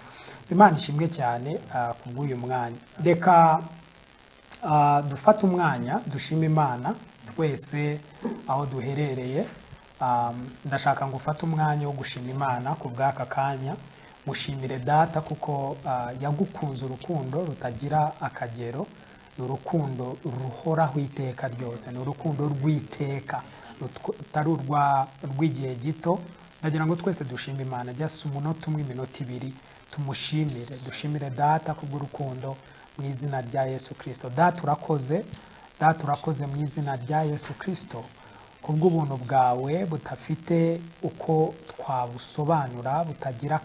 imana ishimwe cyane ah, ku bw'uyu mwanya reka Ah, dufate umwanya dushima imana twese aho duherereye Um, ndashaka ngo ufate umwanya wo gushima imana ku bw'aka kanya mushimire data kuko ah, yagukunze urukundo rutagira akagero ni urukundo ruhoraho iteka ryose ni urukundo rw'iteka rutw- rutari urwa- rw'igihe gito ndagira ngo twese dushime imana just umunota umwe iminota ibiri tumushimire dushimire data kubw'urukundo mu izina rya yesu kirisito data urakoze data urakoze mu izina rya yesu kirisito kubw'ubuntu bwawe budafite uko twabusobanura butagira